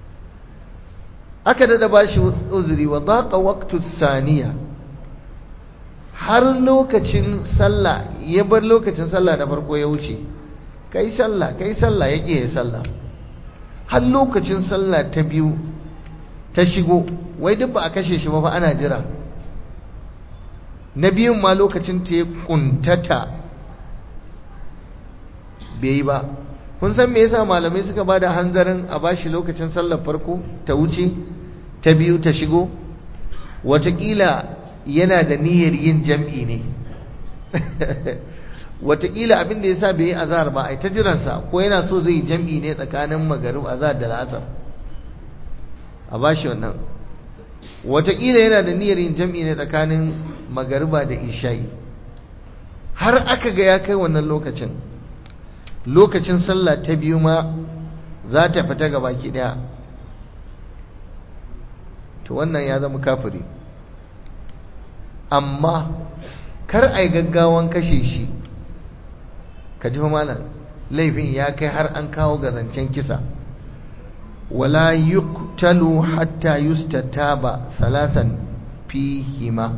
aka dada ba shi uzuri wa daqa waqtu saniya har lokacin sallah ya bar lokacin sallah da farko ya wuce kai sallah kai sallah ya ya sallah har lokacin sallah ta biyu ta shigo wai duk ba a kashe shi ba fa ana jira na biyun ma lokacin ta ya kuntata bai yi ba kun san me yasa malamai suka ba da hanzarin a bashi lokacin sallar farko ta wuce ta biyu ta shigo watakila yana da niyyar yin jam'i ne watakila abin da yasa bai yi azhar ba ai ta jiransa ko yana so zai jam'i ne tsakanin magarib azhar da la'asar a bashi wannan watakila yana da niyyar yin jam'i ne tsakanin magariba da isha'i har aka ga ya kai wannan lokacin lokacin sallah ta biyu ma za ta fita ga baki daya to wannan ya zama kafiri amma kar a yi gaggawan kashe shi ka ji malam laifin ya kai har an kawo ga zancen kisa wala yuqtalu hatta yustataba salatan fihima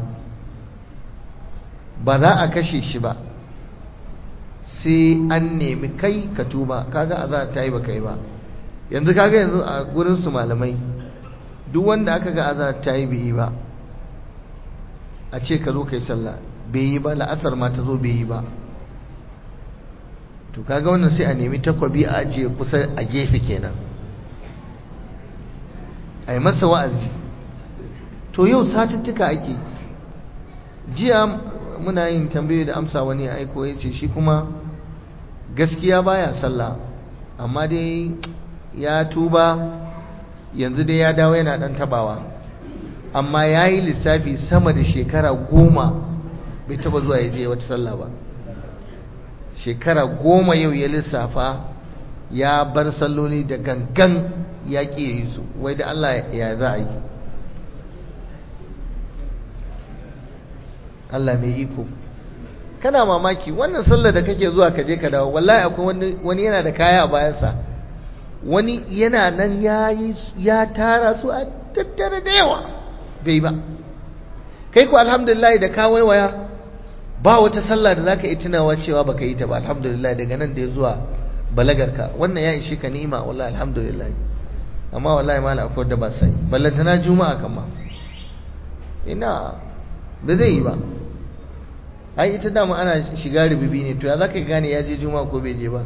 ba za a kashe shi ba sai an nemi kai ka tuba kaga a za ta yi ba kai ba yanzu kaga yanzu a gurin su malamai duk wanda aka ga azar ta yi bai yi ba a ce ka zo kai sallah bai yi ba la'asar ma ta zo bai yi ba to kaga wannan sai a nemi takwabi a ajiye kusa a gefe kenan a yi masa wa'azi to yau satuttuka ake jiya muna yin tambayoyi da amsa wani ya aiko ya ce shi kuma gaskiya baya sallah amma dai ya tuba yanzu dai ya dawo yana dan tabawa amma ya yi lissafi sama da shekara goma bai taba zuwa ya je wata sallah ba shekara goma yau ya lissafa ya bar salloli da gangan ya ƙi yi su wai da Allah ya za a yi Allah mai iko kana mamaki wannan sallar da kake zuwa ka je ka dawo wallahi akwai wani yana da kaya a bayansa wani yana nan ya ya tara su a tattare da yawa bai ba kai ku alhamdulillah da ka waiwaya ba wata sallah da zaka yi tunawa cewa baka yi ta ba alhamdulillah daga nan da ya zuwa balagarka wannan ya ishe ka ni'ima wallahi alhamdulillah amma wallahi mala akwai da ba sai ballantana juma'a kama ina da zai yi ba ai ita dama ana shiga rububi ne to ya zaka gane ya je juma'a ko bai je ba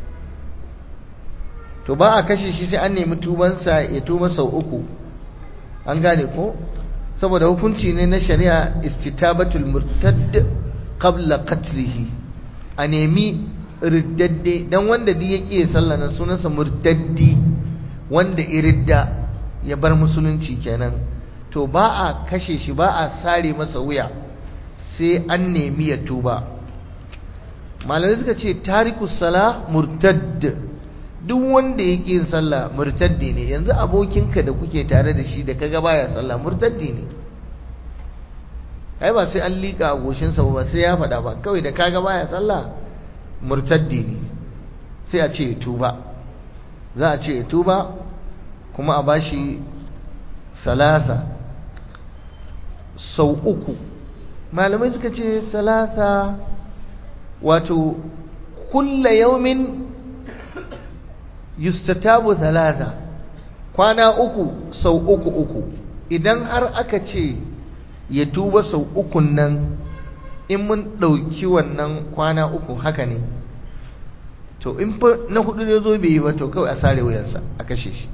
to ba a kashe shi sai an nemi tubansa ya tuba sau uku an gane ko saboda hukunci ne na shari'a istitabatul murtad qabla qatlihi a nemi riddadde dan wanda duk ya kiye sallah nan sunansa murtaddi wanda iridda ya bar musulunci kenan to ba a kashe shi ba a sare masa wuya sai an nemi ya tuba malamai suka ce tarikus sala murtadd duk wanda ya ƙi yin sallah murtaddi ne yanzu abokinka da kuke tare da shi da kaga baya sallah murtaddi ne ai ba sai an liƙa a goshinsa ba sai ya faɗa ba kawai da kaga baya sallah murtaddi ne sai a ce ya tuba za a ce ya tuba kuma a bashi salasa sau uku malamai suka ce salasa wato kulla yaumin yustatabu thalatha kwana uku sau uku uku idan har aka ce ya tuba sau ukun nan in mun ɗauki wannan kwana uku haka ne to in fa na hudu ne zo bai yi ba to kawai a sare wuyansa a kashe shi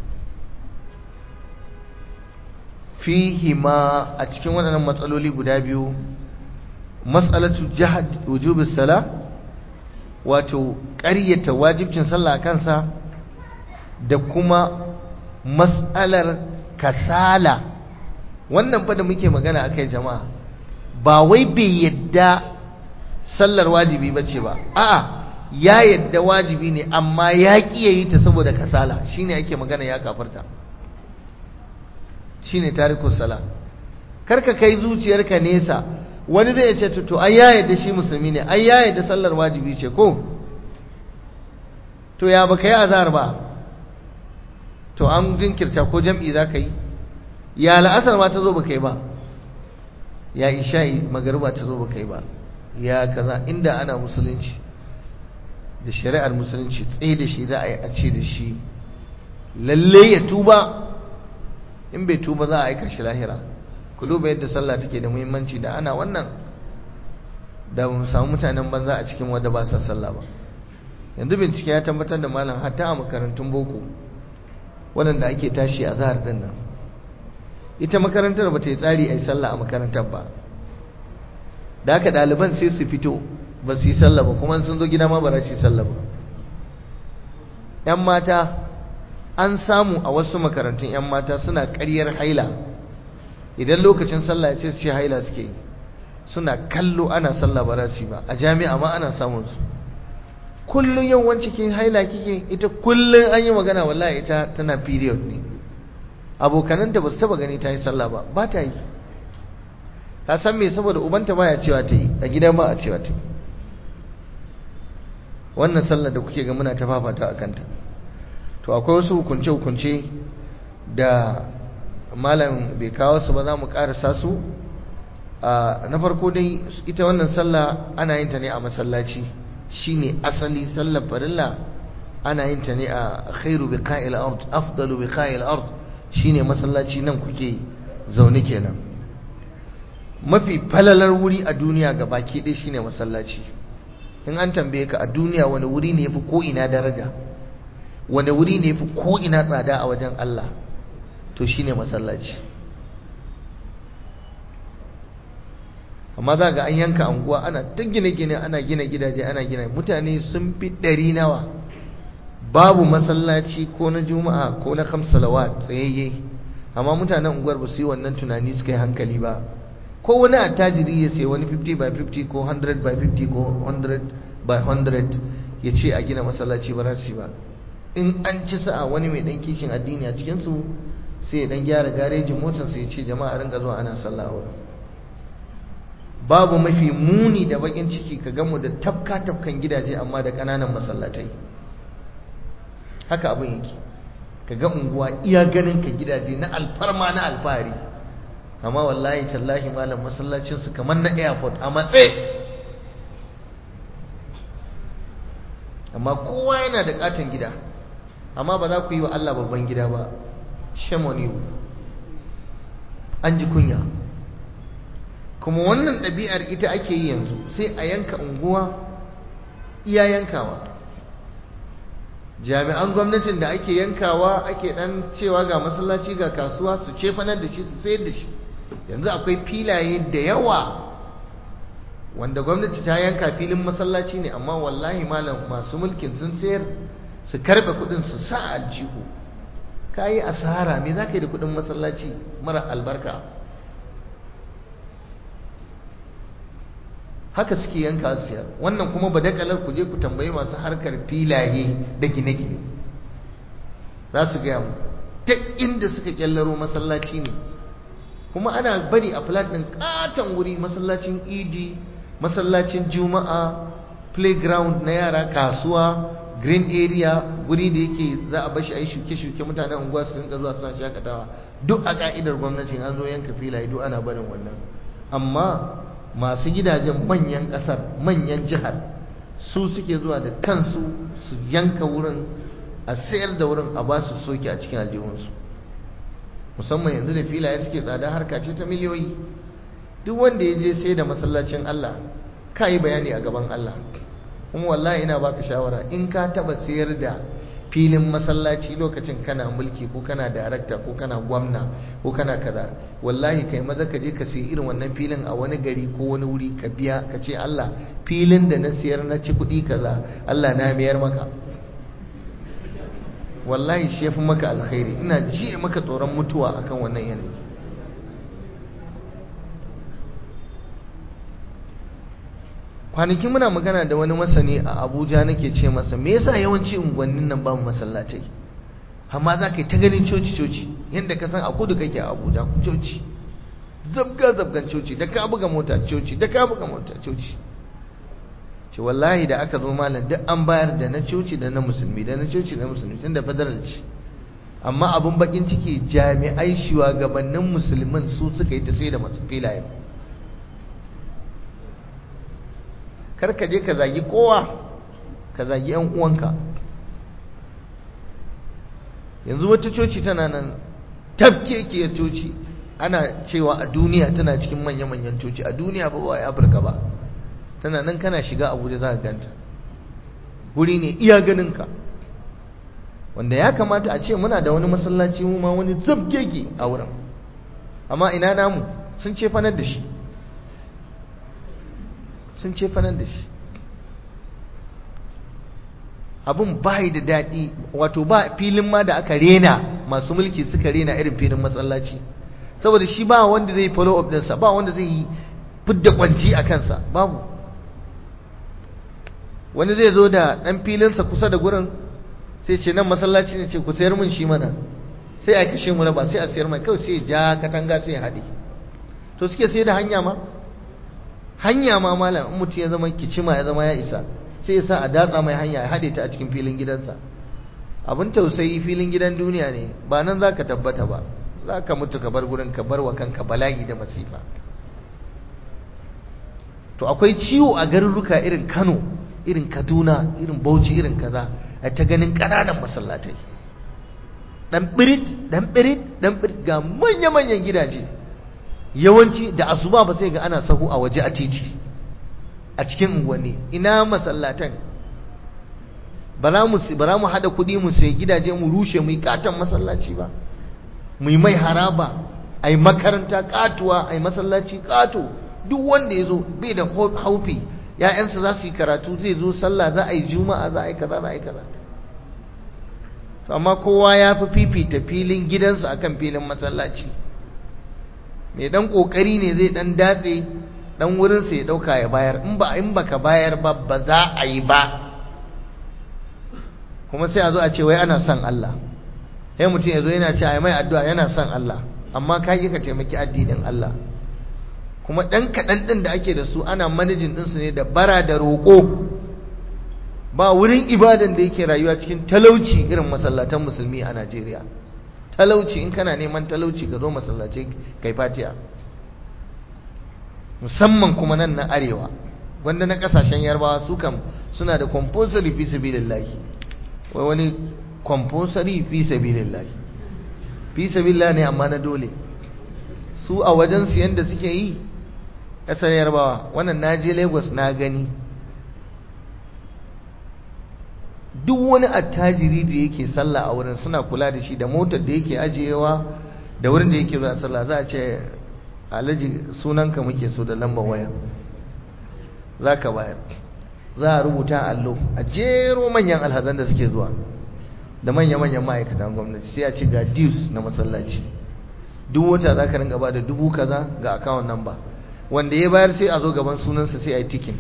fihi ma a cikin waɗannan matsaloli guda biyu matsalatu jihad wujubis sala wato ƙaryata wajibcin sallah kansa da kuma matsalar kasala wannan fa da muke magana akai jama'a ba wai bai yadda sallar wajibi bace ba a'a ya yadda wajibi ne amma ya ƙi yi ta saboda kasala shine ake magana ya kafarta shine tarikus sala karka kai zuciyarka nesa wani zai ce to ai ya yadda shi musulmi ne ai ya yadda sallar wajibi ce ko to ya baka yi azhar ba to an jinkirta ko jam'i za ka yi ya la'asar ma ta zo baka yi ba ya isha'i magariba ta zo baka yi ba ya kaza inda ana musulunci da shari'ar musulunci tsaye da shi za a yi a ce da shi lalle ya tuba in bai tuba za a aika shi lahira ku duba yadda sallah take da muhimmanci da ana wannan da mu samu mutanen banza a cikin wanda ba sa sallah ba yanzu bincike ya tabbatar da malam hatta a makarantun boko waɗanda ake tashi a zahar ɗin nan ita makarantar ba ta yi tsari a yi sallah a makarantar ba da haka ɗaliban sai su fito ba su yi sallah ba kuma sun zo gida ma ba za su yi sallah ba ‘yan mata an samu a wasu makarantun ‘yan mata suna ƙaryar haila idan lokacin sallah ya ce su ce haila suke yi suna kallo ana sallah ba za su yi ba a jami'a ma ana samun su kullum yawan cikin haila kike ita kullum an yi magana wallahi ita tana period ne abokananta ba su taba gani ta yi sallah ba ba ta yi ta san me saboda ubanta baya cewa ta yi a gida ba a cewa ta yi wannan sallar da kuke ga muna ta fafata a kanta to akwai wasu hukunce-hukunce da malam bai kawo su ba za mu karasa su na farko dai ita wannan sallah ana yin ta ne a masallaci shine asali sallar farilla ana yin ta ne a khairu biqa'il ard afdalu biqa'il ard shine masallaci nan kuke zaune kenan mafi falalar wuri a duniya ga baki ɗaya shine masallaci in an tambaye ka a duniya wani wuri ne yafi ko ina daraja wani wuri ne yafi ko ina tsada a wajen Allah to shine masallaci amma za ga an yanka anguwa ana ta gine-gine ana gina gidaje ana gina mutane sun fi ɗari nawa babu masallaci ko na juma'a ko na kamsalawat tsayayye amma mutanen unguwar ba su yi wannan tunani suka yi hankali ba ko wani attajiri ya sai wani 50 by 50 ko 100 by 50 ko 100 by 100 ya ce a gina masallaci ba za ba in an ci sa'a wani mai dan kishin addini a cikinsu sai ya dan gyara garejin motarsa ya ce jama'a rinka zuwa ana sallah wurin babu mafi muni da bakin ciki ka gamu da tafka tafkan gidaje amma da ƙananan masallatai haka abin yake ka ga unguwa iya ganin ka gidaje na alfarma na alfahari amma wallahi tallahi malam masallacin su kamar na airport a matse amma kowa yana da katon gida amma ba za ku yi wa Allah babban gida ba shamoni an ji kunya kuma wannan ɗabi'ar ita ake yi yanzu sai a yanka unguwa iya yankawa jami'an gwamnatin da ake yankawa ake dan cewa ga masallaci ga kasuwa su cefanar da shi su sayar da shi yanzu akwai filaye da yawa wanda gwamnati ta yanka filin masallaci ne amma wallahi malam masu mulkin sun sayar su karbe kudin su sa aljihu ka yi asara me za ka yi da kudin masallaci mara albarka haka suke yanka su siyar wannan kuma badakalar ku je ku tambayi masu harkar filaye da gine-gine za su gaya mu ta inda suka kyallaro masallaci ne kuma ana bari a flat ɗin katon wuri masallacin idi masallacin juma'a playground na yara kasuwa green area guri da yake za a bashi a yi shuke-shuke mutanen unguwa su rinka zuwa suna shakatawa duk a ka'idar gwamnatin an zo yanka filaye duk ana barin wannan amma masu gidajen manyan kasar manyan jihar su suke zuwa da kansu su yanka wurin a sayar da wurin a ba su soke a cikin aljihunsu musamman yanzu da filaye suke tsada harka ce ta miliyoyi duk wanda ya je sai da masallacin Allah ka yi bayani a gaban Allah kuma wallahi ina baka shawara in ka taba sayar da filin masallaci lokacin kana mulki ko kana darakta ko kana gwamna ko kana kaza wallahi kai maza ka je ka sayi irin wannan filin a wani gari ko wani wuri ka biya ka ce Allah filin da na siyar na ci kuɗi kaza Allah na mayar maka wallahi shi yafi maka alkhairi ina ji maka tsoron mutuwa akan wannan yanayi kwanaki muna magana da wani masani a abuja nake ce masa me yasa yawanci unguwannin nan bamu masallatai amma za ka yi ta ganin coci-coci yadda ka san a kudu kake a abuja coci zabga-zabgan coci da ka buga mota coci da ka buga mota coci ce wallahi da aka zo malam duk an bayar da na coci da na musulmi da na coci da na musulmi tun da federal ce amma abin bakin ciki jami'ai shugabannin musulmin su suka yi ta sai da masu filayen kar ka je ka zagi kowa ka zagi yan uwanka yanzu wata coci tana nan tafkekiyar coci ana cewa a duniya tana cikin manya-manyan coci a duniya ba wa afirka ba tana nan kana shiga abuja za ka ganta guri ne iya ganinka wanda ya kamata a ce muna da wani masallaci mu ma wani zabgege a wurin amma ina namu sun ce fanar da shi sun ce fanar da shi abin bai da daɗi wato ba filin ma da aka rena masu mulki suka rena irin filin masallaci saboda shi ba wanda zai follow up ɗinsa ba wanda zai yi fidda kwanci a kansa babu wani zai zo da ɗan filinsa kusa da gurin sai ce nan masallaci ne ce ku sayar mun shi mana sai a kashe mu ba sai a sayar mai kawai sai ja katanga sai ya haɗe to suke sai da hanya ma hanya ma malam in mutum ya zama kicima ya zama ya isa sai ya sa a datsa mai hanya ya haɗe ta a cikin filin gidansa abin tausayi filin gidan duniya ne ba nan za ka tabbata ba za ka mutu ka bar gurin ka bar wa kanka bala'i da masifa to akwai ciwo a garuruka irin kano irin kaduna irin bauchi irin kaza a ta ganin ƙananan masallatai dan birit dan birit dan birit ga manya-manyan gidaje yawanci da asuba ba sai ga ana sahu a waje a titi a cikin unguwanni ina masallatan bara mu bara mu hada kudi mu sai gidaje mu rushe mu yi katon masallaci ba mu yi mai haraba ai makaranta katuwa ai masallaci kato duk wanda ya zo bai da haufi ‘ya'yansa za su yi karatu zai zo sallah za a yi juma'a za a yi kaza za a yi kaza amma kowa ya fi fifita filin gidansu akan filin masallaci mai dan kokari ne zai dan datse dan wurinsa ya dauka ya bayar in ba in baka bayar ba ba za a yi ba kuma sai a zo a ce wai ana son Allah sai mutum ya zo yana ce ai mai addu'a yana son Allah amma ka yi ka taimaki addinin Allah kuma dan kaɗan ɗin da ake da su ana manajin ɗinsu ne da bara da roƙo ba wurin ibadan da yake rayuwa cikin talauci irin masallatan musulmi a Najeriya talauci in kana neman talauci ka zo masallaci kai fatiya musamman kuma nan na arewa wanda na kasashen yarbawa su kam suna da compulsory fi sabilillahi wai wani compulsory fi sabilillahi fi sabilillah ne amma na dole su a wajen su yanda suke yi kasar yarbawa wannan na je lagos na gani duk wani attajiri da yake sallah a wurin suna kula da shi da motar da yake ajiyewa da wurin da yake zuwa sallah za a ce alhaji sunanka muke so da lambar waya za ka bayar za a rubuta allo a jero manyan alhazan da suke zuwa da manya-manyan ma'aikatan gwamnati sai a ce ga dues na masallaci duk wata za ka ringa ba da dubu kaza ga akawun namba wanda ya bayar sai a zo gaban sunansa sai a yi tikin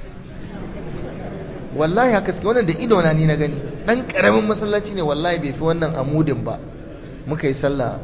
wallahi haka suke wannan da idona ni na gani dan karamin masallaci ne wallahi bai fi wannan amudin ba muka yi sallah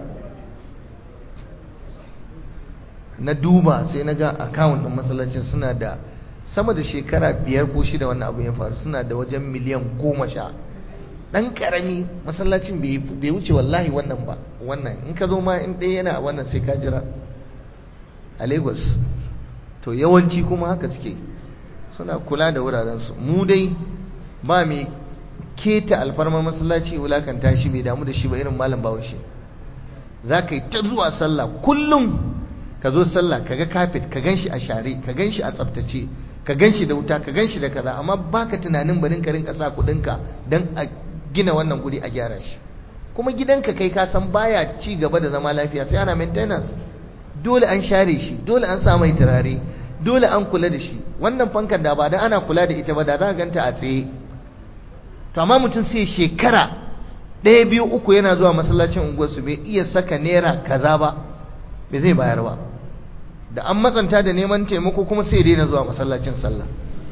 na duba sai na ga account din masallacin suna da sama da shekara biyar ko shida wannan abu ya faru suna da wajen miliyan goma sha dan karami masallacin bai wuce wallahi wannan ba wannan in ka zo ma in ɗaya yana wannan sai ka jira a lagos to yawanci kuma haka suke suna kula da wurarensu mu dai ba mai keta alfarmar masallaci wulakanta shi bai damu da shi ba irin malam bawashi za ka yi ta zuwa sallah kullum ka zo sallah ka ga kafet ka gan shi a share ka gan shi a tsaftace ka gan shi da wuta ka gan shi da kaza amma baka tunanin barin ka rinka sa kuɗinka don a gina wannan guri a gyara shi kuma gidanka kai ka san baya ci gaba da zama lafiya sai ana maintenance dole an share shi dole an sa mai turare dole an kula da shi wannan fankar da ba da ana kula da ita ba da za ka ganta a tsaye to amma mutum sai shekara ɗaya biyu uku yana zuwa masallacin unguwarsu bai iya saka naira kaza ba bai zai bayar ba da an matsanta da neman taimako kuma sai daina zuwa masallacin sallah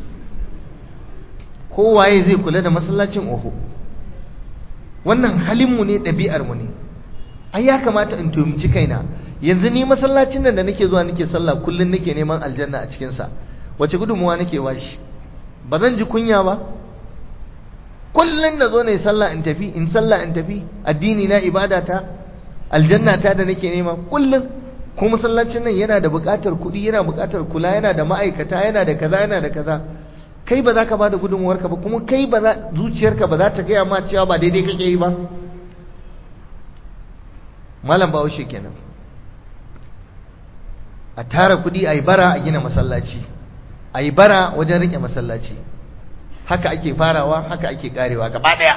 kowaye zai kula da masallacin oho wannan halinmu ne ɗabi'armu ne ai ya kamata in tumci kaina yanzu ni masallacin nan da nake zuwa nake sallah kullun nake neman aljanna a cikin sa wace gudunmuwa nake bashi ba zan ji kunya ba kullun na zo ne sallah in tafi in sallah in tafi addini na ibada ta aljanna ta da nake nema kullun ko masallacin nan yana da buƙatar kuɗi yana buƙatar kula yana da ma'aikata yana da kaza yana da kaza kai ba za ka ba da gudunmuwarka ba kuma kai ba za zuciyarka ba za ta gaya ma cewa ba daidai kake yi ba malam bahaushe kenan a tara kudi a yi bara a gina masallaci a yi bara wajen rike masallaci haka ake farawa haka ake karewa gaba daya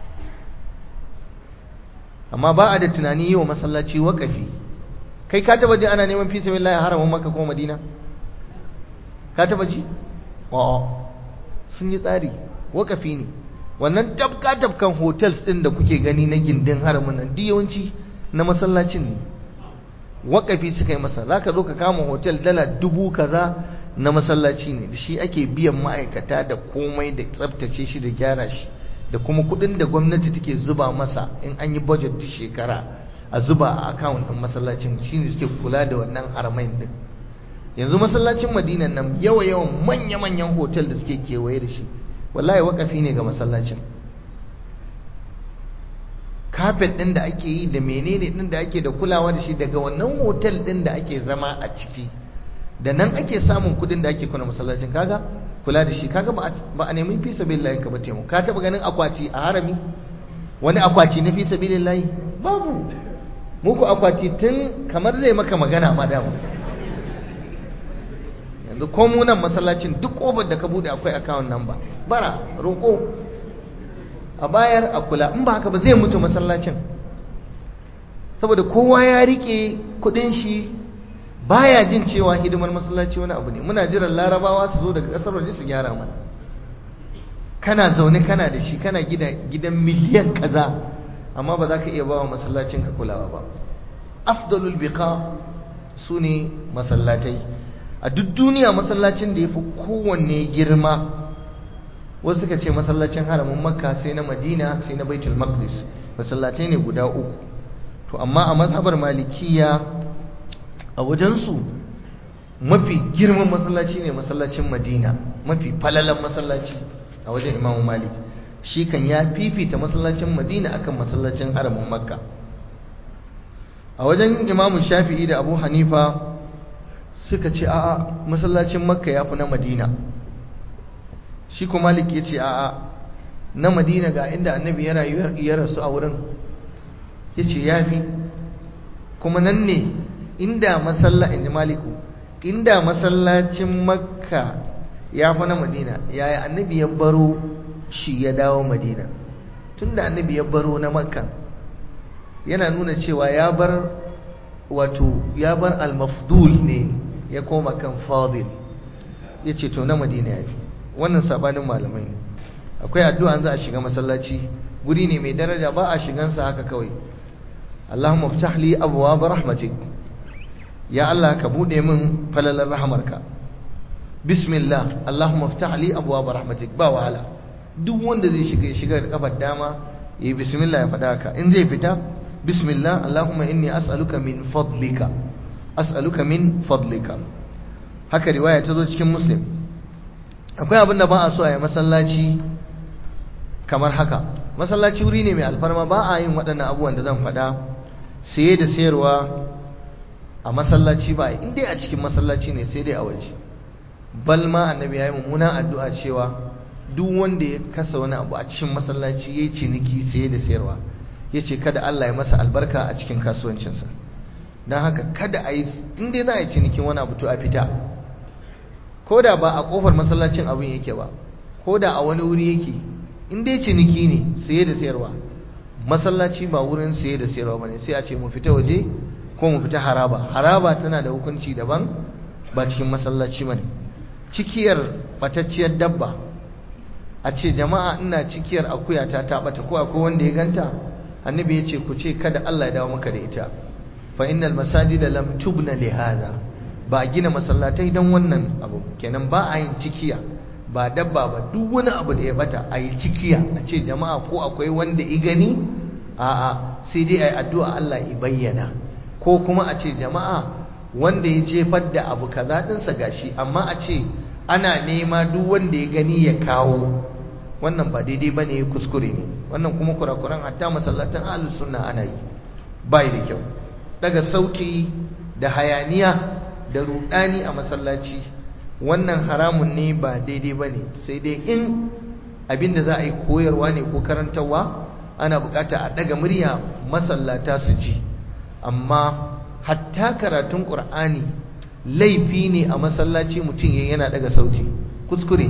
amma ba a da tunani yi wa masallaci wakafi kai ka taba ji ana neman fisa billahi haramun maka ko madina ka taba ji wa'a sun yi tsari wakafi ne wannan tabka tabkan hotels din da kuke gani na gindin haramun nan duk yawanci na masallacin ne wakafi suka yi masa za ka zo ka kama hotel dala dubu kaza na masallaci ne da shi ake biyan ma'aikata da komai da tsabtace shi da gyara shi da kuma kudin da gwamnati take zuba masa in an yi budget duk shekara a zuba a account din masallacin shine suke kula da wannan haramain din yanzu masallacin madinan nan yawa yawan manya manyan hotel da suke kewaye da shi wallahi wakafi ne ga masallacin kafet ɗin da ake yi da menene ɗin da ake da kulawa da shi daga wannan hotel ɗin da ake zama a ciki da nan ake samun kuɗin da ake kuna masallacin kaga kula da shi kaga ba a nemi fi sabilillahi ka ba taimu ka taɓa ganin akwati a harami wani akwati na fi sabilillahi babu muku akwati tun kamar zai maka magana ma dama yanzu ko mu nan masallacin duk ƙofar da ka buɗe akwai account number bara roƙo a bayar a kula in ba haka ba zai mutu masallacin saboda kowa ya rike kudin shi baya jin cewa hidimar masallaci wani abu ne muna jiran larabawa su zo daga kasar waje su gyara mana kana zaune kana da shi kana gidan miliyan kaza amma ba za ka iya bawa masallacin ka kulawa ba afdalul biqa su ne masallatai a duk duniya masallacin da ya fi kowanne girma wasu suka ce masallacin haramin makka sai na madina sai na baitul maqdis masallatai ne guda uku to amma a mazhabar malikiya a wajensu mafi girman masallaci ne masallacin madina mafi falalan masallaci a wajen imamu malik shi kan ya fifita masallacin madina akan masallacin haramin makka a wajen imamu shafi'i da abu hanifa suka ce a'a masallacin makka ya fi na madina shi kuma malik ya ce a'a na madina ga inda annabi ya rayu ya rasu a wurin ya ce ya fi kuma nan ne inda masalla in ji maliku inda masallacin makka ya fi na madina yaya annabi ya baro shi ya dawo madina tunda annabi ya baro na makka yana nuna cewa ya bar wato ya bar al-mafdul ne ya koma kan fadil ya ce to na madina ya fi wannan sabanin malamai ne akwai addu'a za a shiga masallaci guri ne mai daraja ba a shigansa haka kawai Allahumma ftah li abwaab rahmatik ya Allah ka bude min falalar rahmarka bismillah Allahumma ftah li abwaab rahmatik ba wahala duk wanda zai shiga ya shiga da kafar dama yayi bismillah ya fada haka in zai fita bismillah Allahumma inni as'aluka min fadlika as'aluka min fadlika haka riwaya ta zo cikin muslim akwai abin da ba a so a yi masallaci kamar haka masallaci wuri ne mai alfarma ba a yin waɗannan abubuwan da zan faɗa saye da sayarwa a masallaci ba in dai a cikin masallaci ne sai dai a waje bal ma annabi ya yi mummunan addu'a cewa duk wanda ya kasa wani abu a cikin masallaci ya yi ciniki saye da sayarwa ya ce kada Allah ya masa albarka a cikin kasuwancinsa don haka kada a yi in dai za a yi cinikin wani abu to a fita ko da ba a kofar masallacin abin yake ba ko da a wani wuri yake in dai ciniki ne saye da sayarwa masallaci ba wurin saye da sayarwa bane sai a ce mu fita waje ko mu fita haraba haraba tana da hukunci daban ba cikin masallaci bane cikiyar batacciyar dabba a ce jama'a ina cikiyar akuya ta ta bata ko akwai wanda ya ganta annabi ya ce ku ce kada Allah ya dawo maka da ita fa innal masajida lam tubna li hadha ba a gina masallatai don wannan abu kenan ba a yin cikiya ba dabba ba duk wani abu da ya bata a yi cikiya a ce jama'a ko akwai wanda i gani a'a sai dai a yi addu'a Allah i bayyana ko kuma a ce jama'a wanda ya jefar da abu kaza ɗinsa gashi amma a ce ana nema duk wanda ya gani ya kawo wannan ba daidai ba ne kuskure ne wannan kuma kurakuran hatta masallatan ahlus sunna ana yi bai da kyau daga sauti da hayaniya da rudani a masallaci wannan haramun ne ba daidai ba ne sai dai in abinda za a yi koyarwa ne ko karantarwa ana bukata a daga murya masallata su ji amma hatta karatun ƙur'ani laifi ne a masallaci mutum yana daga sauti kuskure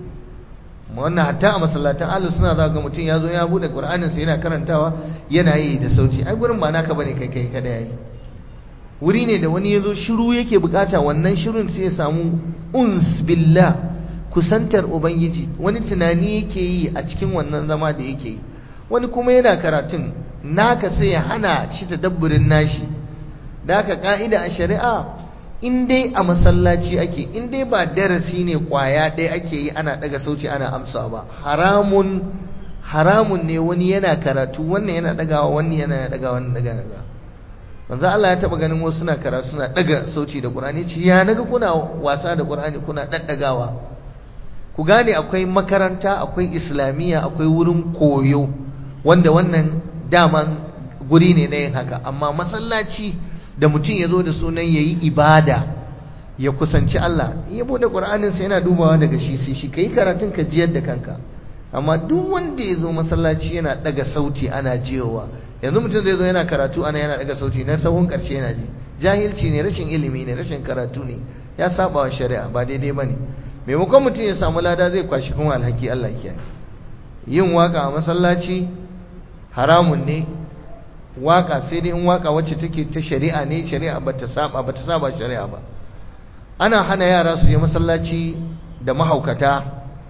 wannan hatta a masallatan ahlus suna za ga mutum ya zo ya bude ƙur'aninsa yana karantawa yana yi da sauti ai gurin ba naka bane kai kai kada yayi wuri ne da wani ya zo shiru yake bukata wannan shirin sai ya samu uns billah kusantar ubangiji wani tunani yake yi a cikin wannan zama da yake yi wani kuma yana karatun naka sai ya hana shi tadabburin nashi da haka ka'ida a shari'a in dai a masallaci ake in dai ba darasi ne kwaya ɗaya ake yi ana ɗaga sauci ana amsa ba haramun haramun ne wani yana karatu wannan yana ɗagawa wannan yana ɗagawa wannan ɗagawa manzo Allah ya taba ganin wasu suna karatu suna daga sauci da Qur'ani ce ya naga kuna wasa da Qur'ani kuna daddagawa ku gane akwai makaranta akwai islamiyya akwai wurin koyo wanda wannan daman guri ne na yin haka amma masallaci da mutum ya zo da sunan yayi ibada ya kusanci Allah in ya bude Qur'anin sa yana dubawa daga shi sai shi kai karatun ka jiyar da kanka amma duk wanda ya zo masallaci yana daga sauti ana jiyowa yanzu mutum zai zo yana karatu ana yana daga sauti na sahun karshe yana ji jahilci ne rashin ilimi ne rashin karatu ne ya saba wa shari'a ba daidai bane maimakon mutum ya samu lada zai kwashi kuma alhaki Allah kiyaye yin waka a masallaci haramun ne waka sai dai in waka wacce take ta shari'a ne shari'a bata saba bata saba shari'a ba ana hana yara su je masallaci da mahaukata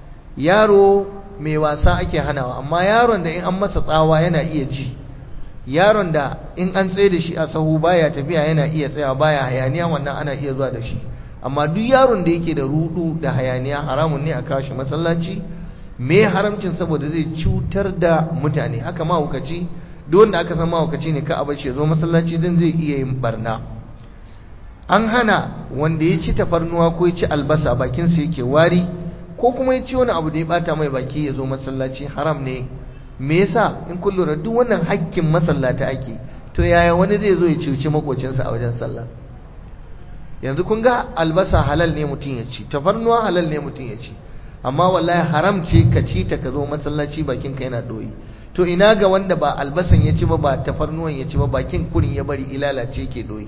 yaro mai wasa ake hanawa amma yaron da in an masa tsawa yana iya ji yaron da in an tsaye da shi a sahu baya tafiya yana iya tsaya baya hayaniya wannan ana iya zuwa da shi amma duk yaron da yake da rudu da hayaniya haramun ne a kashi masallaci me haramcin saboda zai cutar da mutane haka mahaukaci duk wanda aka san mahaukaci ne ka a bashi ya zo masallaci din zai iya yin barna an hana wanda ya ci tafarnuwa ko ya ci albasa bakinsa yake wari ko kuma ya ci wani abu da ya bata mai baki ya zo masallaci haram ne me yasa in kun lura duk wannan hakkin masallata ake to yaya wani zai zo ya ciuci makocinsa a wajen sallah yanzu kun ga albasa halal ne mutum ya ci tafarnuwa halal ne mutum ya ci amma wallahi haram ce ka ci ta ka zo masallaci bakin ka yana doyi to ina ga wanda ba albasan ya ci ba ba tafarnuwan ya ci ba bakin kurin ya bari ilalace ke doyi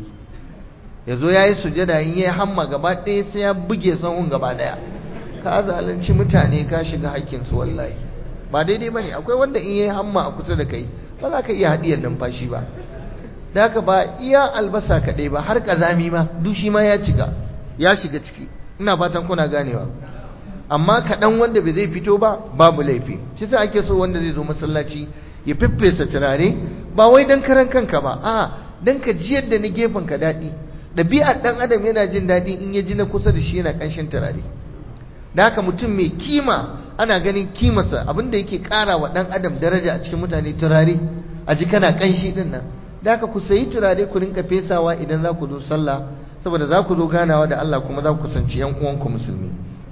ya zo ya yi sujada in ya hamma gaba ɗaya sai ya buge sahun gaba ɗaya ka zalunci mutane ka shiga haƙƙinsu wallahi ba daidai ba ne akwai wanda in ya yi hamma a kusa da kai ba za ka iya haɗiyar numfashi ba da haka ba iya albasa kaɗai ba har ƙazami ma dushi ma ya cika ya shiga ciki ina fatan kuna ganewa amma kaɗan wanda bai zai fito ba babu laifi shi sa ake so wanda zai zo masallaci ya fiffesa turare ba wai don karan kanka ba a don ka jiyar da na gefen ka daɗi ɗabi'ar ɗan adam yana jin daɗi in ya ji na kusa da shi yana ƙanshin turare da haka mutum mai kima ana ganin kimarsa abinda yake ƙara wa ɗan adam daraja a cikin mutane turare a ji kana ƙanshi ɗin nan da haka ku sayi turare ku rinka fesawa idan za ku zo sallah saboda za ku zo ganawa da Allah kuma za ku kusanci yan uwanku musulmi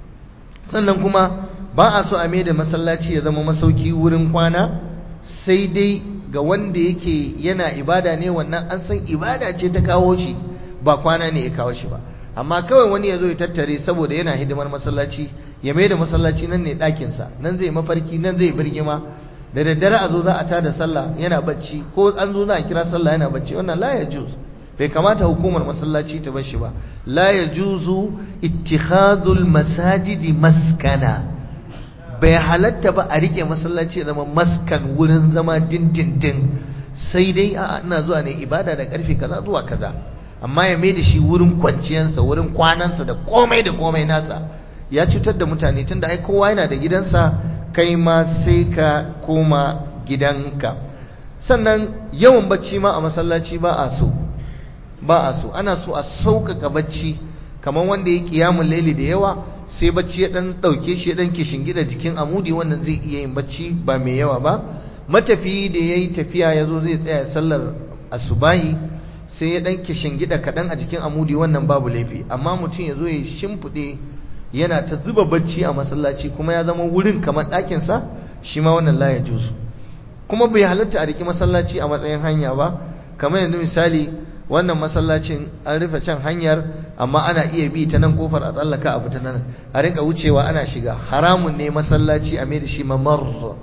sannan kuma ba a so a mai da masallaci ya zama masauki wurin kwana sai dai ga wanda yake yana ibada ne wannan an san ibada ce ta kawo shi ba kwana ne ya kawo shi ba amma kawai wani ya zo ya tattare saboda yana hidimar masallaci ya mai da masallaci nan ne ɗakinsa nan zai mafarki nan zai birgima da daddare a zo za a tada sallah yana bacci ko an zo za a kira sallah yana bacci wannan la ya juz bai kamata hukumar masallaci ta bar shi ba la ya juzu ittikhazul masajidi maskana bai halatta ba a rike masallaci ya zama maskan wurin zama dindindin sai dai a ina zuwa ne ibada da karfe kaza zuwa kaza amma ya mai da shi wurin kwanciyarsa wurin kwanansa da komai da komai nasa ya cutar da mutane tunda ai kowa yana da gidansa kai ma sai ka koma gidanka sannan yawan bacci ma a masallaci ba a so ba a so ana so a sauƙaƙa bacci kamar wanda ya kiyamun laili da yawa sai bacci ya dan ɗauke shi ya dan gida jikin amudi wannan zai iya yin bacci ba mai yawa ba matafiyi da ya yi tafiya ya zo zai tsaya sallar asubahi sai ya dan gida kaɗan a jikin amudi wannan babu laifi amma mutum ya zo ya shimfiɗe yana ta zuba bacci a masallaci kuma ya zama wurin kamar ɗakinsa shi ma wannan la ya juzu kuma bai halatta a riki masallaci a matsayin hanya ba kamar yanzu misali wannan masallacin an rufe can hanyar amma ana iya bi ta nan kofar a tsallaka a fita nan a rinka wucewa ana shiga haramun ne masallaci a mai da shi mamar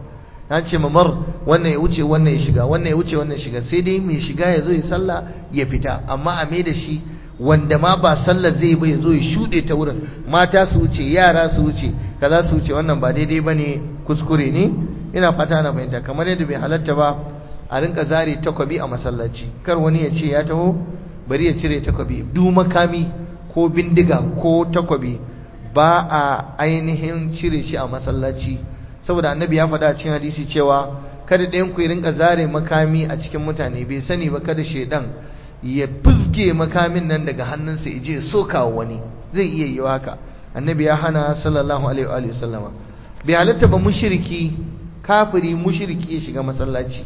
na ce mamar wannan ya wuce wannan ya shiga wannan ya wuce wannan ya shiga sai dai mai shiga ya zo ya sallah ya fita amma a mai da shi wanda ma ba sallar zai ba ya zo ya shuɗe ta wurin mata su wuce yara su wuce kaza su wuce wannan ba daidai ba ne kuskure ne ina fata na fahimta kamar yadda bai halatta ba a rinka zare takwabi a masallaci kar wani ya ce ya taho bari ya cire takwabi du makami ko bindiga ko takwabi ba a ainihin cire shi a masallaci saboda annabi ya faɗa a cikin hadisi cewa kada ɗayan ku rinka zare makami a cikin mutane bai sani ba kada shaidan ya fizge makamin nan daga hannunsa ya je soka wani zai iya yi haka annabi ya hana sallallahu alaihi wa sallama bai halatta ba mushriki kafiri mushriki ya shiga masallaci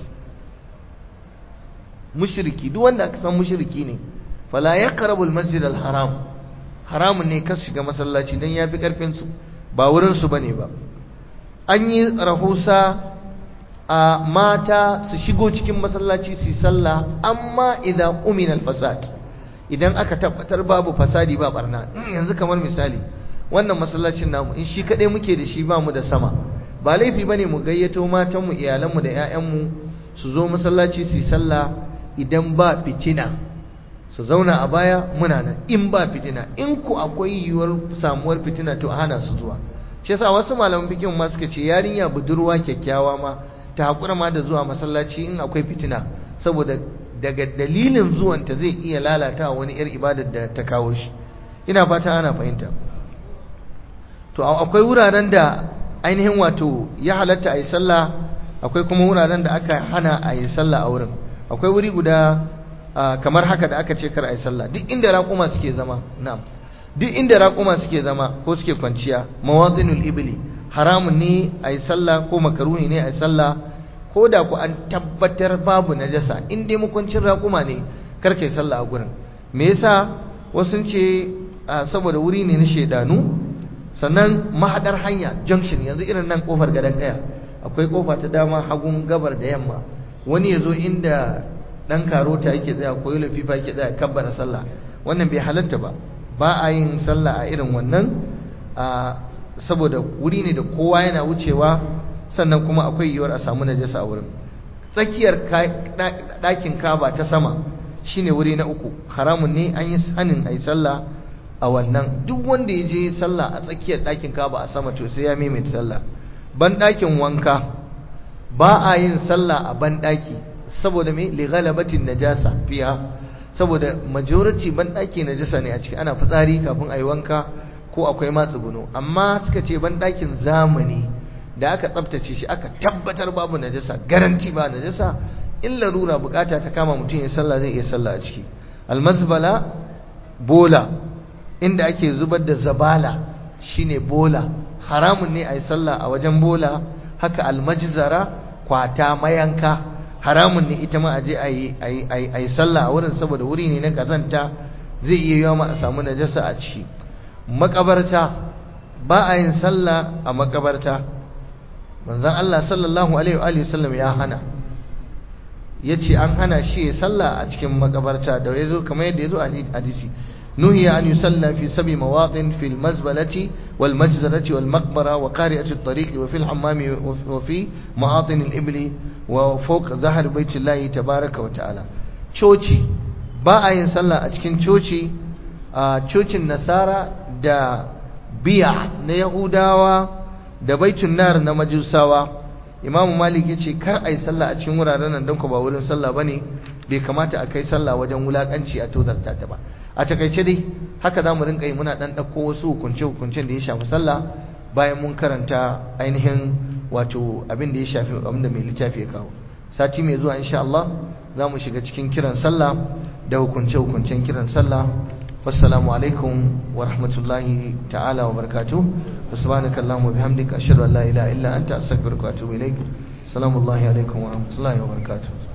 mushriki duk wanda aka san mushriki ne fala yaqrabu al-masjid al-haram haramun ne ka shiga masallaci dan yafi karfin su ba wurin su bane ba an yi rahusa a mata su shigo cikin masallaci su yi sallah amma idan umina al-fasad idan aka tabbatar babu fasadi ba barna yanzu kamar misali wannan masallacin namu in shi kadai muke da shi ba mu da sama ba laifi bane mu gayyato matanmu iyalanmu da 'ya'yanmu su zo masallaci su yi sallah idan ba fitina su zauna a baya muna nan in ba fitina in ku akwai yiwuwar samuwar fitina to hana su zuwa shi yasa wasu malaman fikin ma suka ce yarinya budurwa kyakkyawa ma ta hakura ma da zuwa masallaci in akwai fitina saboda daga dalilin zuwanta zai iya lalata wani yar ibadar da ta kawo shi ina fata ana fahimta to akwai wuraren da ainihin wato ya halatta a yi sallah akwai kuma wuraren da aka hana a yi sallah a wurin akwai wuri guda kamar haka da aka ce kar a yi sallah duk inda raƙuma suke zama na'am duk inda raƙuma suke zama ko suke kwanciya mawadinul ibli haramun ne a yi sallah ko makaruhi ne a yi sallah ko da ku an tabbatar babu najasa in dai mukuncin raƙuma ne kar ka yi sallah a gurin me yasa wasu ce saboda wuri ne na shaidanu sannan mahadar hanya junction yanzu irin nan kofar gadon kaya akwai kofa ta dama hagun gabar da yamma wani ya zo inda dan karota yake tsaya ko yula fifa yake tsaya kabbara sallah wannan bai halatta ba ba a yin sallah a irin wannan saboda wuri ne da kowa yana wucewa sannan kuma akwai yiwuwar a samu najasa a wurin tsakiyar ɗakin kaba ta sama shine wuri na uku haramun ne an yi hanin a yi sallah a wannan duk wanda ya je sallah a tsakiyar ɗakin kaba a sama to sai ya maimaita sallah ban ɗakin wanka ba a yin sallah a ban ɗaki saboda me li ghalabatin najasa fiha saboda majority ban ɗaki najasa ne a ciki ana fitsari kafin a yi wanka ko akwai matsuguno amma suka ce ban ɗakin zamani da aka tsaftace shi aka tabbatar babu najasa garanti ba najasa in larura bukata ta kama mutum ya sallah zai iya sallah a ciki almazbala bola inda ake zubar da zabala shine bola haramun ne a yi sallah a wajen bola haka almajzara kwata mayanka haramun ne ita ma a je a yi sallah a wurin saboda wuri ne na kazanta zai iya yawa ma a samu najasa a ciki makabarta ba a yin sallah a makabarta manzon Allah sallallahu alaihi wa sallam ya hana yace an hana shi ya sallah a cikin makabarta da yazo kamar yadda yazo a hadisi نهي أن يصلى في سبع مواطن في المزبلة والمجزرة والمقبرة وقارئة الطريق وفي الحمام وفي مواطن الإبل وفوق ظهر بيت الله تبارك وتعالى تشوشي باء يصلى أتكين تشوشي تشوشي النصارى دا بيع نيهوداوا da baitun nar na majusawa imam malik yace kar ai sallah a cikin wuraren nan don ko ba wurin sallah bane bai kamata a kai sallah wajen wulakanci a tozarta ta ba a takaice dai haka za mu rinka yi muna ɗan ɗauko wasu hukunce-hukuncen da ya shafi sallah bayan mun karanta ainihin wato abin da ya shafi abin da mai littafi ya kawo sati mai zuwa insha Allah za mu shiga cikin kiran sallah da hukunce-hukuncen kiran sallah wassalamu alaikum wa rahmatullahi ta'ala wa barakatuh wa subhanaka allahumma bihamdika ashhadu an la ilaha illa anta astaghfiruka wa atubu ilaik salamu alaikum wa rahmatullahi wa barakatuh